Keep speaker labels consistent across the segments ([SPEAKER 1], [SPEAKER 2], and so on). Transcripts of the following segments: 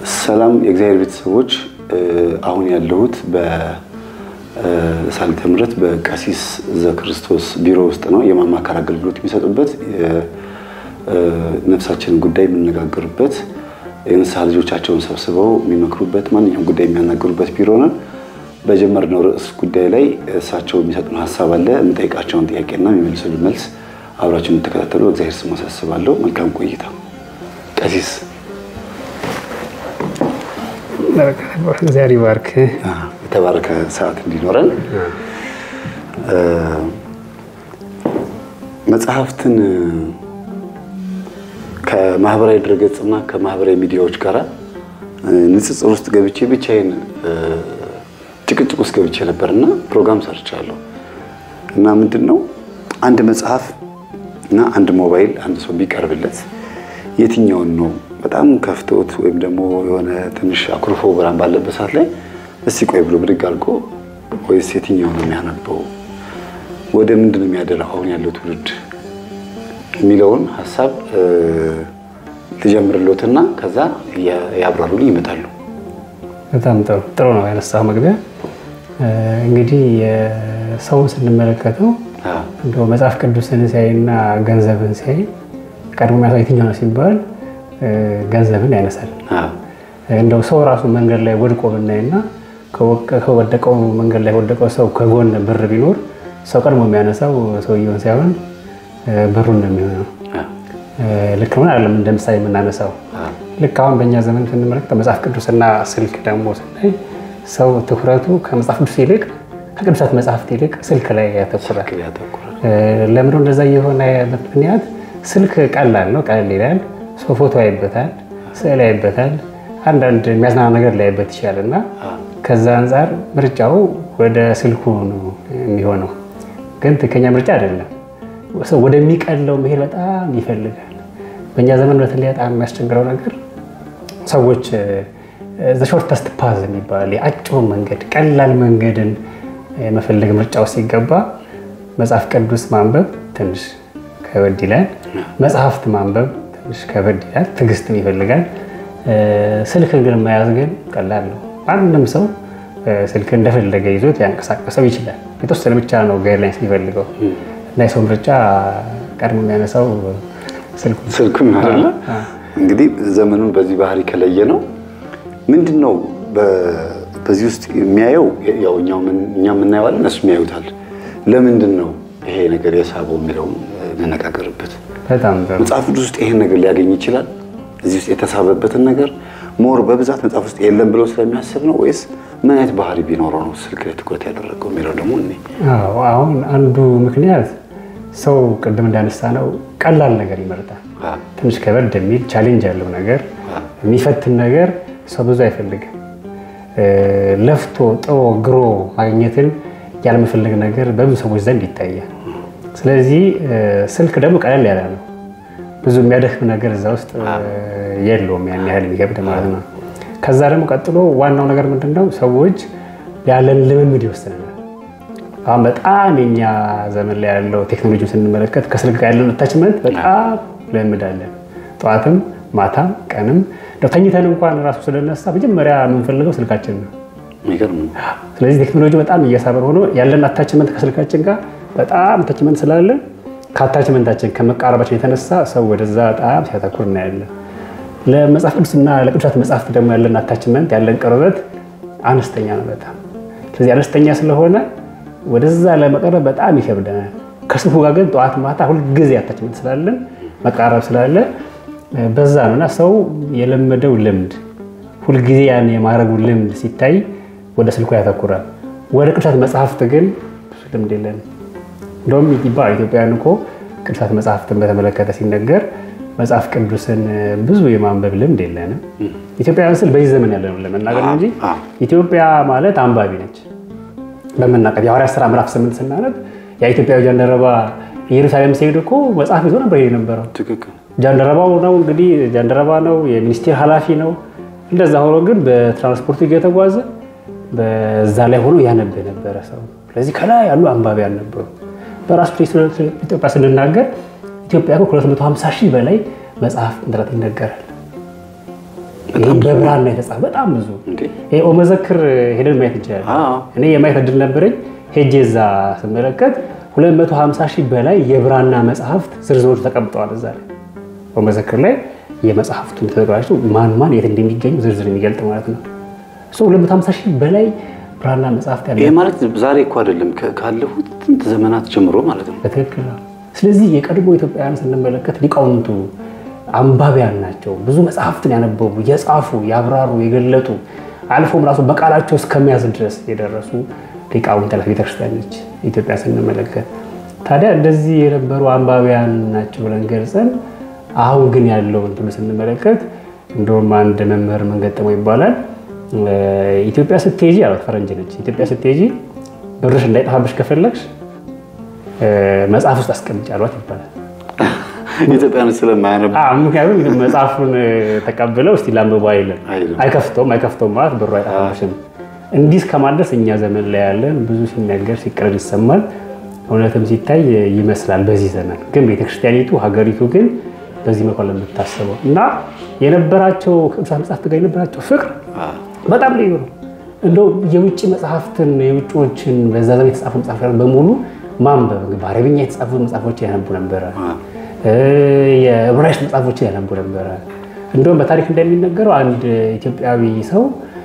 [SPEAKER 1] ሰላም የእግዚአብሔር ቤተሰቦች፣ አሁን ያለሁት በሳሊተ ምሕረት በቀሲስ ዘክርስቶስ ቢሮ ውስጥ ነው። የማማከር አገልግሎት የሚሰጡበት ነፍሳችንን ጉዳይ የምንነጋገሩበት የንስሐ ልጆቻቸውን ሰብስበው የሚመክሩበት ማንኛውም ጉዳይ የሚያናገሩበት ቢሮ ነን። በጀመርነው ርዕስ ጉዳይ ላይ እሳቸው የሚሰጡን ሀሳብ አለ። የምጠይቃቸውን ጥያቄና የሚመልሱልን መልስ አብራችሁ የምትከታተሉ እግዚአብሔር ስም አሳስባለሁ። መልካም ቆይታ። ቀሲስ
[SPEAKER 2] እግዚአብሔር ይባርክ።
[SPEAKER 1] የተባረከ ሰዓት እንዲኖረን መጽሐፍትን ከማህበራዊ ድረገጽና ከማህበራዊ ሚዲያዎች ጋር ንጽጽር ውስጥ ገብቼ ብቻዬን ጭቅጭቅ ውስጥ ገብቼ ነበርና ፕሮግራም ሰርቻለሁ እና ምንድን ነው አንድ መጽሐፍ እና አንድ ሞባይል አንድ ሰው ቢቀርብለት የትኛውን ነው በጣም ከፍቶት ወይም ደግሞ የሆነ ትንሽ አኩርፎ ብርሃን ባለበት ሰዓት ላይ እስቲ ቆይ ብሎ ብድግ አድርጎ ወይስ የትኛው ነው የሚያነበው? ወደ ምንድን ነው የሚያደላው አሁን ያለው ትውልድ የሚለውን ሀሳብ ልጀምርሎትና ከዛ ያብራሩልኝ ይመጣሉ።
[SPEAKER 2] በጣም ጥሩ ጥሩ ነው ያነሳው መግቢያ። እንግዲህ ሰውን ስንመለከተው እንደው መጽሐፍ ቅዱስን ሲያይና ገንዘብን ሲያይ ቀድሞ የሚያሳው የትኛው ነው ሲባል ገንዘብን ያነሳል። እንደው ሰው ራሱ መንገድ ላይ ወድቆ ብናይና ከወደቀው መንገድ ላይ ወደቀው ሰው ከጎን ብር ቢኖር ሰው ቀድሞ የሚያነሳው ሰውየውን ሳይሆን ብሩን ነው የሚሆነው። ልክ ሆነ አይደለም? እንደ ምሳሌ የምናነሳው ልክ አሁን በእኛ ዘመን ስንመለከተው መጽሐፍ ቅዱስና ስልክ ደግሞ ስናይ ሰው ትኩረቱ ከመጽሐፍ ቅዱስ ይልቅ ከቅዱሳት መጽሐፍት ይልቅ ስልክ ላይ ያተኩራል። ለምንድነው እንደዛ የሆነ ምክንያት? ስልክ ቀላል ነው፣ ቀለል ይላል። ሰው ፎቶ ያይበታል፣ ስዕል ያይበታል፣ አንዳንድ የሚያዝናና ነገር ላይበት ይችላል እና ከዛ አንጻር ምርጫው ወደ ስልኩ ነው የሚሆነው። ግን ትክክለኛ ምርጫ አይደለም። ሰው ወደሚቀለው መሄድ በጣም ይፈልጋል። በእኛ ዘመን በተለይ በጣም የሚያስቸግረው ነገር ሰዎች ዘሾርተስት ፓዝ የሚባል የአጭሩ መንገድ ቀላል መንገድን የመፈለግ ምርጫ ውስጥ ሲገባ መጽሐፍ ቅዱስ ማንበብ ትንሽ ከበድ ይላል። መጽሐፍት ማንበብ ትንሽ ከበድ ይላል። ትዕግስትም ይፈልጋል። ስልክን ግን መያዝ ግን ቀላል ነው። ማንም ሰው ስልክ እንደፈለገ ይዞት ሊያንቀሳቀሰው ይችላል። የተወሰነ ብቻ ነው ጋይድላይንስ የሚፈልገው እና የሰው ምርጫ ቀድሞ የሚያነሳው
[SPEAKER 1] ስልኩን አይደለ? እንግዲህ ዘመኑን በዚህ ባህሪ ከለየ ነው ምንድን ነው በዚህ ውስጥ የሚያየው ያው እኛ የምናየዋለን እነሱ የሚያዩታል። ለምንድን ነው ይሄ ነገር የሳበው የሚለውን እንነጋገርበት።
[SPEAKER 2] በጣም
[SPEAKER 1] መጽሐፍ ቅዱስ ውስጥ ይሄን ነገር ሊያገኝ ይችላል። እዚህ ውስጥ የተሳበበትን ነገር ሞር በብዛት መጽሐፍ ውስጥ የለም ብሎ ስለሚያስብ ነው ወይስ ምን አይነት ባህሪ ቢኖረው ነው ስልክ ላይ ትኩረት ያደረገው የሚለው ደግሞ እኔ
[SPEAKER 2] አሁን አንዱ ምክንያት ሰው ቅድም እንዳነሳ ነው ቀላል ነገር ይመርጣል። ትንሽ ከበድ የሚል ቻሌንጅ ያለው ነገር የሚፈትን ነገር ሰው ብዙ አይፈልግም። ለፍቶ ጥሮ ግሮ ማግኘትን ያለመፈለግ ነገር በብዙ ሰዎች ዘንድ ይታያል። ስለዚህ ስልክ ደግሞ ቀለል ያለ ነው። ብዙ የሚያደክም ነገር እዛ ውስጥ የለውም፣ ያን ያህል የሚከብድ ማለት ነው። ከዛ ደግሞ ቀጥሎ ዋናው ነገር ምንድን ነው? ሰዎች ያለን ልምምድ ይወስነናል። አሁን በጣም የኛ ዘመን ላይ ያለው ቴክኖሎጂ ስንመለከት ከስልክ ጋር ያለን አታችመንት በጣም ልምምድ አለን። ጠዋትም ማታም ቀንም ተኝተን እንኳን ራሱ ስለነሳ መጀመሪያ የምንፈልገው ስልካችን ነው። ስለዚህ ቴክኖሎጂ በጣም እየሳበር ሆኖ ያለን አታችመንት ከስልካችን ጋር በጣም አታችመንት ስላለን ከአታችመንታችን ከመቃረባችን የተነሳ ሰው ወደዛ በጣም ሲያተኩር እናያለን። ለመጽሐፍ ቅዱስና ለቅዱሳት መጽሐፍት ደግሞ ያለን አታችመንት ያለን ቅርበት አነስተኛ ነው በጣም ስለዚህ አነስተኛ ስለሆነ ወደዛ ለመቀረብ በጣም ይከብደናል። ከስልኩ ጋር ግን ጠዋት ማታ ሁልጊዜ አታችመንት ስላለን መቃረብ ስላለ በዛ ነው እና ሰው የለመደው ልምድ ሁልጊዜ ያን የማድረጉ ልምድ ሲታይ ወደ ስልኩ ያተኩራል። ወደ ቅዱሳት መጽሐፍት ግን ብዙ ልምድ የለንም። እንደውም ይባል ኢትዮጵያውያን እኮ ቅዱሳት መጽሐፍትን በተመለከተ ሲነገር መጽሐፍ ቅዱስን ብዙ የማንበብ ልምድ የለንም። ኢትዮጵያውያን ስል በዚህ ዘመን ያለ ነው ለመናገር እንጂ ኢትዮጵያ ማለት አንባቢ ነች። በምናቀት የሐዋርያት ሥራ ምዕራፍ ስምንት ስናነብ የኢትዮጵያዊ ጃንደረባ ኢየሩሳሌም ሲሄድ እኮ መጽሐፍ ይዞ ነበር የነበረው ጃንደረባው ነው እንግዲህ ጃንደረባ ነው፣ የሚኒስቴር ኃላፊ ነው። እንደዛ ሆኖ ግን በትራንስፖርቱ እየተጓዘ በዛ ላይ ሆኖ ያነብ የነበረ ሰው። ስለዚህ ከላይ ያሉ አንባቢያን ነበሩ። በራሱ ኢትዮጵያ ስንናገር ኢትዮጵያ ከ250 ሺህ በላይ መጽሐፍ እንደላት ይነገራል። በብራና የተጻፈ በጣም ብዙ
[SPEAKER 1] እንዴ
[SPEAKER 2] ይሄ ኦመዘክር ሄደን ማየት እንችላለን።
[SPEAKER 1] አዎ።
[SPEAKER 2] እኔ የማየት እድል ነበረኝ። ሄጄ እዛ ስመለከት 250 ሺህ በላይ የብራና መጽሐፍት ዝርዝሮች ተቀምጠዋል። እዛ ላይ ኦመዘክር ላይ የመጽሐፍቱን ተዘጋጅቶ ማን ማን የት እንደሚገኙ ዝርዝር የሚገልጥ ማለት ነው። እሱ 250 ሺህ በላይ ብራና መጽሐፍት ያለ
[SPEAKER 1] ይሄ ማለት ዛሬ እኮ አይደለም ከ- ካለፉት ጥንት ዘመናት ጀምሮ ማለት ነው።
[SPEAKER 2] በትክክል ነው። ስለዚህ የቀድሞ ኢትዮጵያውያን ስንመለከት ሊቃውንቱ አንባቢያን ናቸው። ብዙ መጽሐፍትን ያነበቡ፣ የጻፉ፣ ያብራሩ፣ የገለጡ አልፎም ራሱ በቃላቸው እስከሚያዝ ድረስ የደረሱ ሊቃውንት ያላት ቤተክርስቲያን ነች ኢትዮጵያ ስንመለከት። ታዲያ እንደዚህ የነበሩ አንባቢያን ናቸው ብለን ገልጸን አሁን ግን ያለውን ትሉ ስንመለከት እንደውም አንድ መምህር ምን ገጠመው ይባላል ኢትዮጵያ ስትሄጂ አላት ፈረንጅ ነች። ኢትዮጵያ ስትሄጂ ብርሽ እንዳይጠፋብሽ ከፈለግሽ መጽሐፍ ውስጥ አስቀምጪ አሏት ይባላል።
[SPEAKER 1] ኢትዮጵያኖች ስለማያነቡ
[SPEAKER 2] አዎ፣ ምክንያቱም መጽሐፉን ተቀብለው እስቲ ላንብበው አይልም።
[SPEAKER 1] አይልም።
[SPEAKER 2] አይከፍተውም አይከፍተውም ማለት ብሩ አይጠፋብሽም። እንዲህ እስከማድረስ እኛ ዘመን ላይ ያለን ብዙ ሲነገር ሲቀረድ ይሰማል። እውነትም ሲታይ ይመስላል በዚህ ዘመን ግን ቤተክርስቲያኒቱ ሀገሪቱ ግን በዚህ መኮን የምታስበው እና የነበራቸው ቅዱሳን መጽሐፍት ጋር የነበራቸው ፍቅር በጣም ልዩ ነው። እንደው የውጭ መጽሐፍትን የውጭዎችን በዛ ዘመን የተጻፉ መጽሐፍ በሙሉ ማንበብ በአረብኛ የተጻፉ መጽሐፎች ያነቡ ነበረ። የዕብራይስጥ መጽሐፎችን ያነቡ ነበረ። እንደውም በታሪክ እንደሚነገረው አንድ ኢትዮጵያዊ ሰው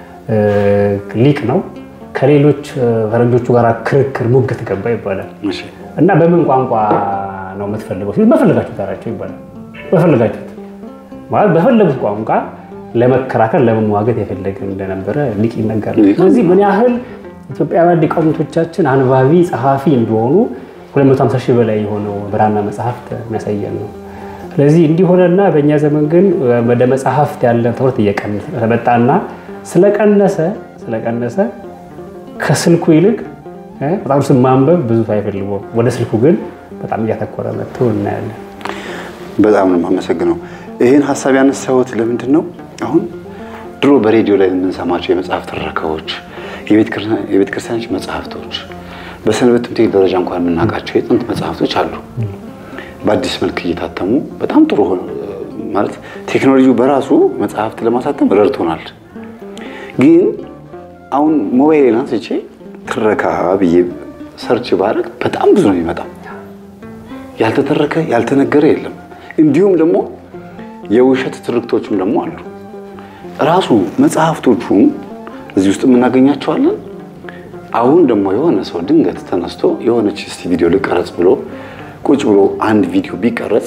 [SPEAKER 2] ሊቅ ነው ከሌሎች ፈረንጆቹ ጋር ክርክር ሙግት ገባ ይባላል
[SPEAKER 1] እሺ።
[SPEAKER 2] እና በምን ቋንቋ ነው የምትፈልገው ሲል በፈለጋችሁት አላቸው ይባላል። በፈለጋችሁት ማለት በፈለጉት ቋንቋ ለመከራከር ለመሟገት የፈለገ እንደነበረ ሊቅ ይነገራል። ስለዚህ ምን ያህል ኢትዮጵያውያን ሊቃውንቶቻችን አንባቢ ጸሐፊ እንደሆኑ 250 ሺህ በላይ የሆነው ብራና መጽሐፍት የሚያሳየን ነው። ስለዚህ እንዲሆነና በእኛ ዘመን ግን ወደ መጽሐፍት ያለን ትኩረት እየቀነሰ መጣና ስለቀነሰ ስለቀነሰ ከስልኩ ይልቅ መጽሐፍ ቅዱስን ማንበብ ብዙ አይፈልጉም። ወደ ስልኩ ግን በጣም እያተኮረ መጥቶ እናያለን።
[SPEAKER 1] በጣም ነው የማመሰግነው። ይህን ሀሳብ ያነሳሁት ለምንድን ነው? አሁን ድሮ በሬዲዮ ላይ የምንሰማቸው የመጽሐፍ ትረካዎች፣ የቤተ ክርስቲያኖች መጽሐፍቶች፣ በሰንበት ትምህርት ቤት ደረጃ እንኳን የምናውቃቸው የጥንት መጽሐፍቶች አሉ። በአዲስ መልክ እየታተሙ በጣም ጥሩ ማለት ቴክኖሎጂው በራሱ መጽሐፍት ለማሳተም ረድቶናል። ግን አሁን ሞባይል አንስቼ ትረካ ብዬ ሰርች ባረግ በጣም ብዙ ነው የሚመጣው። ያልተተረከ ያልተነገረ የለም። እንዲሁም ደግሞ የውሸት ትርክቶችም ደግሞ አሉ። ራሱ መጽሐፍቶቹም እዚህ ውስጥ የምናገኛቸዋለን። አሁን ደግሞ የሆነ ሰው ድንገት ተነስቶ የሆነች እስቲ ቪዲዮ ልቀረጽ ብሎ ቁጭ ብሎ አንድ ቪዲዮ ቢቀረጽ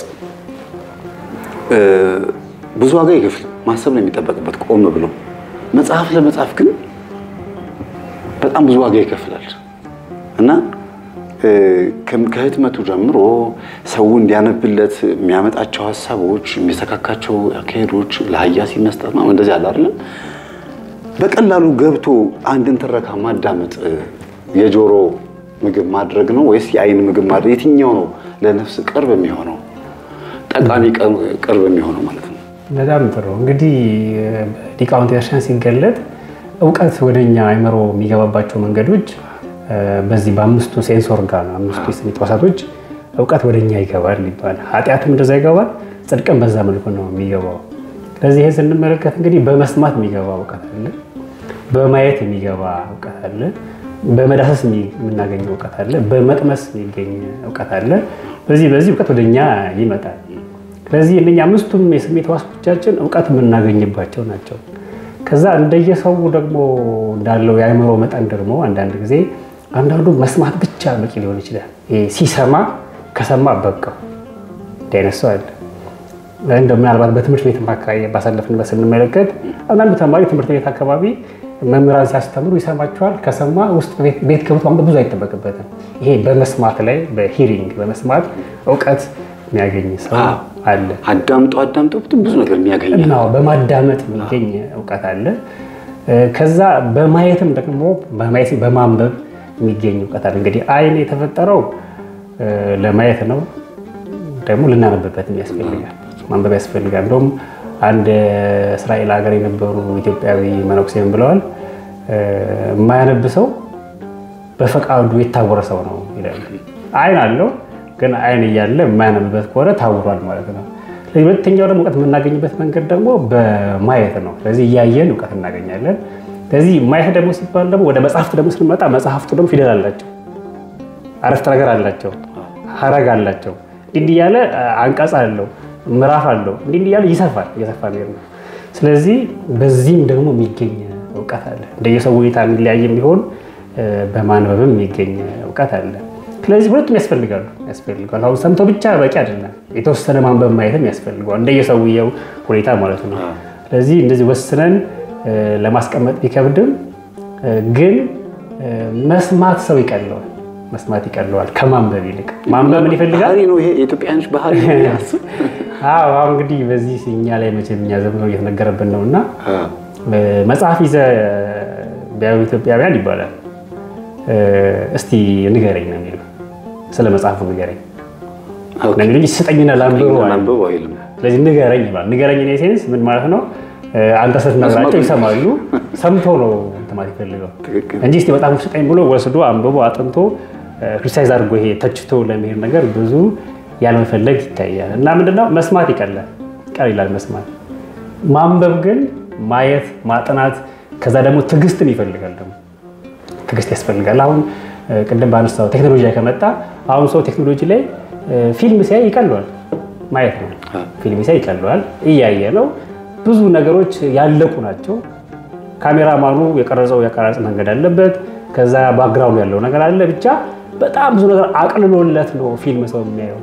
[SPEAKER 1] ብዙ ዋጋ ይከፍል ማሰብ ነው የሚጠበቅበት ቆም ብሎ። መጽሐፍ ለመጻፍ ግን በጣም ብዙ ዋጋ ይከፍላል እና ከህትመቱ ጀምሮ ሰው እንዲያነብለት የሚያመጣቸው ሀሳቦች፣ የሚሰካካቸው አካሄዶች ለሀያሲ መስጠት ነው። እንደዚህ አለ አይደለም። በቀላሉ ገብቶ አንድን ትረካ ማዳመጥ የጆሮ ምግብ ማድረግ ነው ወይስ የአይን ምግብ ማድረግ? የትኛው ነው ለነፍስ ቅርብ የሚሆነው ጠቃሚ ቅርብ የሚሆነው ማለት ነው?
[SPEAKER 2] በጣም ጥሩ እንግዲህ ሊቃውንት ቤተክርስቲያን ሲገለጥ እውቀት ወደኛ አይምሮ የሚገባባቸው መንገዶች በዚህ በአምስቱ ሴንስ ኦርጋን አምስቱ የስሜት ሕዋሳቶች እውቀት ወደኛ ይገባል ይባላል። ኃጢአትም እንደዛ ይገባል፣ ጽድቅም በዛ መልኩ ነው የሚገባው። ስለዚህ ይህን ስንመለከት እንግዲህ በመስማት የሚገባ እውቀት አለ፣ በማየት የሚገባ እውቀት አለ፣ በመዳሰስ የምናገኘው እውቀት አለ፣ በመቅመስ የሚገኝ እውቀት አለ። በዚህ በዚህ እውቀት ወደኛ ይመጣል። ስለዚህ እነኛ አምስቱም የስሜት ሕዋሶቻችን እውቀት የምናገኝባቸው ናቸው። ከዛ እንደየሰው ደግሞ እንዳለው የአእምሮ መጠን ደግሞ አንዳንድ ጊዜ አንዳንዱ መስማት ብቻ በቂ ሊሆን ይችላል። ሲሰማ ከሰማ በቃው እንዲህ አይነት ሰው አለ። እንደ ምናልባት በትምህርት ቤት አካባቢ ባሳለፍንበት ስንመለከት አንዳንዱ ተማሪ ትምህርት ቤት አካባቢ መምህራን ሲያስተምሩ ይሰማቸዋል። ከሰማ ውስጥ ቤት ገብቶ ማንበብ ብዙ አይጠበቅበትም። ይሄ በመስማት ላይ በሂሪንግ በመስማት እውቀት የሚያገኝ ሰው አለ።
[SPEAKER 1] አዳምጦ አዳምጦ ብዙ ነገር የሚያገኝ
[SPEAKER 2] እና በማዳመጥ የሚገኝ እውቀት አለ። ከዛ በማየትም ደግሞ በማንበብ የሚገኝ እውቀት አለ። እንግዲህ አይን የተፈጠረው ለማየት ነው፣ ደግሞ ልናነብበትም ያስፈልጋል፣ ማንበብ ያስፈልጋል። እንደውም አንድ እስራኤል ሀገር የነበሩ ኢትዮጵያዊ መነኩሴም ብለዋል፣ የማያነብ ሰው በፈቃዱ የታወረ ሰው ነው ይላሉ። አይን አለው ግን አይን እያለ የማያነብበት ከሆነ ታውሯል ማለት ነው። ሁለተኛው ደግሞ እውቀት የምናገኝበት መንገድ ደግሞ በማየት ነው። ስለዚህ እያየን እውቀት እናገኛለን። ስለዚህ ማየት ደግሞ ሲባል ደግሞ ወደ መጽሐፍት ደግሞ ስንመጣ መጽሐፍቱ ደግሞ ፊደል አላቸው፣ አረፍተ ነገር አላቸው፣ ሀረግ አላቸው። እንዲህ እያለ አንቀጽ አለው፣ ምዕራፍ አለው። እንዲህ እያለ ይሰፋል፣ እየሰፋ ሚሄድ ነው። ስለዚህ በዚህም ደግሞ የሚገኝ እውቀት አለ። እንደየሰው ሁኔታ የሚለያይ ቢሆን በማንበብም የሚገኝ እውቀት አለ። ስለዚህ ሁለቱም ያስፈልጋሉ ያስፈልጋሉ። አሁን ሰምቶ ብቻ በቂ አይደለም። የተወሰነ ማንበብ ማየትም ያስፈልገዋል እንደየሰውየው ሁኔታ ማለት ነው። ስለዚህ እንደዚህ ወስነን ለማስቀመጥ ቢከብድም ግን መስማት ሰው ይቀለዋል መስማት ይቀለዋል ከማንበብ ይልቅ። ማንበብ ምን ይፈልጋል?
[SPEAKER 1] ባህሪ ነው ይሄ የኢትዮጵያኖች ባህሪ ነው ያስብ
[SPEAKER 2] አዎ አሁን እንግዲህ በዚህ እኛ ላይ መቼም እኛ ዘመነው እየተነገረብን ነው እና መጽሐፍ ይዘህ ቢያዩ ኢትዮጵያውያን ይባላል። እስቲ ንገረኝ ነው የሚለው ስለ መጽሐፉ ንገረኝ ነው የሚሉኝ። ስጠኝና ላንብበው አለ።
[SPEAKER 1] አንብበው አይልም።
[SPEAKER 2] ስለዚህ ንገረኝ ይባል። ንገረኝ ኔ ሴንስ ምን ማለት ነው? አንተ ስትነግራቸው ይሰማሉ። ሰምቶ ነው እንትን ማለት ይፈልገው
[SPEAKER 1] ትክክል።
[SPEAKER 2] እንጂ እስቲ በጣም ስጠኝ ብሎ ወስዶ አንብቦ አጥንቶ ክሪቲሳይዝ አድርጎ ይሄ ተችቶ ለመሄድ ነገር ብዙ ያለመፈለግ ይታያል። እና ምንድነው መስማት ይቀላል ቀል ይላል መስማት። ማንበብ ግን ማየት፣ ማጥናት ከዛ ደግሞ ትዕግስትን ይፈልጋል። ደግሞ ትዕግስት ያስፈልጋል። አሁን ቅድም ባነሳው ቴክኖሎጂ ላይ ከመጣ አሁን ሰው ቴክኖሎጂ ላይ ፊልም ሲያይ ይቀለዋል ማየት ነው። ፊልም ሲያይ ይቀለዋል፣ እያየ ነው። ብዙ ነገሮች ያለቁ ናቸው። ካሜራማኑ የቀረጸው የቀረጽ መንገድ አለበት። ከዛ ባክግራውንድ ያለው ነገር አለ። ብቻ በጣም ብዙ ነገር አቅልሎለት ነው ፊልም ሰው የሚያየው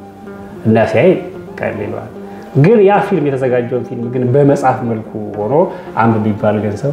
[SPEAKER 2] እና ሲያይ ቀል ይለዋል። ግን ያ ፊልም የተዘጋጀውን ፊልም ግን በመጽሐፍ መልኩ ሆኖ አንብብ ቢባል ግን ሰው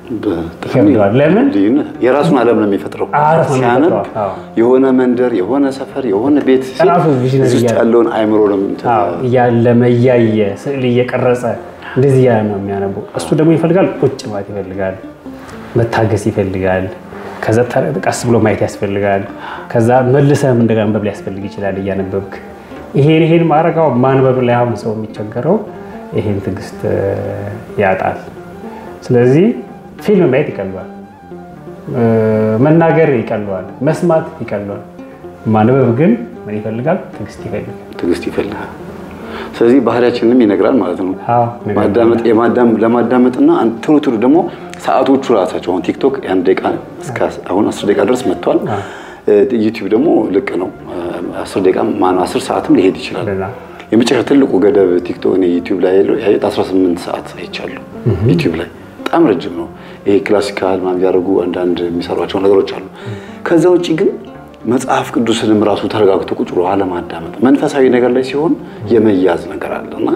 [SPEAKER 2] ይከብደዋል። ለምን?
[SPEAKER 1] ልዩነት የራሱን ዓለም ነው የሚፈጥረው።
[SPEAKER 2] አረፍ ነው
[SPEAKER 1] ሲያነብ
[SPEAKER 2] የሚፈጥረው። አዎ።
[SPEAKER 1] የሆነ መንደር፣ የሆነ ሰፈር፣ የሆነ ቤት ሲል
[SPEAKER 2] ራሱ ቪዥነሪ
[SPEAKER 1] እዚህ ውስጥ
[SPEAKER 2] እያለ-
[SPEAKER 1] ያለውን አይምሮ ነው እንትን
[SPEAKER 2] አዎ፣ እያለመ እያየ ስዕል እየቀረጸ እንደዚህ እያለ ነው የሚያነበው። እሱ ደግሞ ይፈልጋል ቁጭ ማለት ይፈልጋል፣ መታገስ ይፈልጋል። ከዛ ተ- ቀስ ብሎ ማየት ያስፈልጋል። ከዛ መልሰህም እንደገና ማንበብ ሊያስፈልግ ይችላል እያነበብክ። ይሄን ይሄን ማድረግ አሁን ማንበብ ላይ አሁን ሰው የሚቸገረው ይሄን ትዕግስት እ፣ ያጣል። ስለዚህ ፊልም ማየት ይቀለዋል፣ እ፣ መናገር ይቀለዋል፣ መስማት ይቀለዋል። ማንበብ ግን ምን ይፈልጋል? ትዕግስት ይፈልጋል።
[SPEAKER 1] ትዕግስት ይፈልጋል። ስለዚህ ባህሪያችንንም ይነግራል ማለት ነው።
[SPEAKER 2] አዎ፣ ነገር
[SPEAKER 1] ማዳመጥ የማዳም ለማዳመጥና አንድ ቶሎ ቶሎ ደግሞ ሰዓቶቹ ራሳቸው አሁን ቲክቶክ የአንድ ደቂቃ እስከ አሁን አስር ደቂቃ ድረስ መጥቷል። ዩቲዩብ ደግሞ ልቅ ነው አስር ደቂቃ ማነው አስር ሰዓትም ሊሄድ ይችላል።
[SPEAKER 2] እንደዛ።
[SPEAKER 1] የመጨረሻ ትልቁ ገደብ ቲክቶክ እኔ ዩቲዩብ ላይ ያለው ያየሁት 18 ሰዓት አይቻለሁ። ዩቲዩብ ላይ በጣም ረጅም ነው። ይሄ ክላሲካል ምናምን ያደርጉ አንዳንድ የሚሰሯቸው ነገሮች አሉ። ከዛ ውጭ ግን መጽሐፍ ቅዱስንም ራሱ ተረጋግቶ ቁጭ ብሎ አለማዳመጥ መንፈሳዊ ነገር ላይ ሲሆን የመያዝ ነገር አለ እና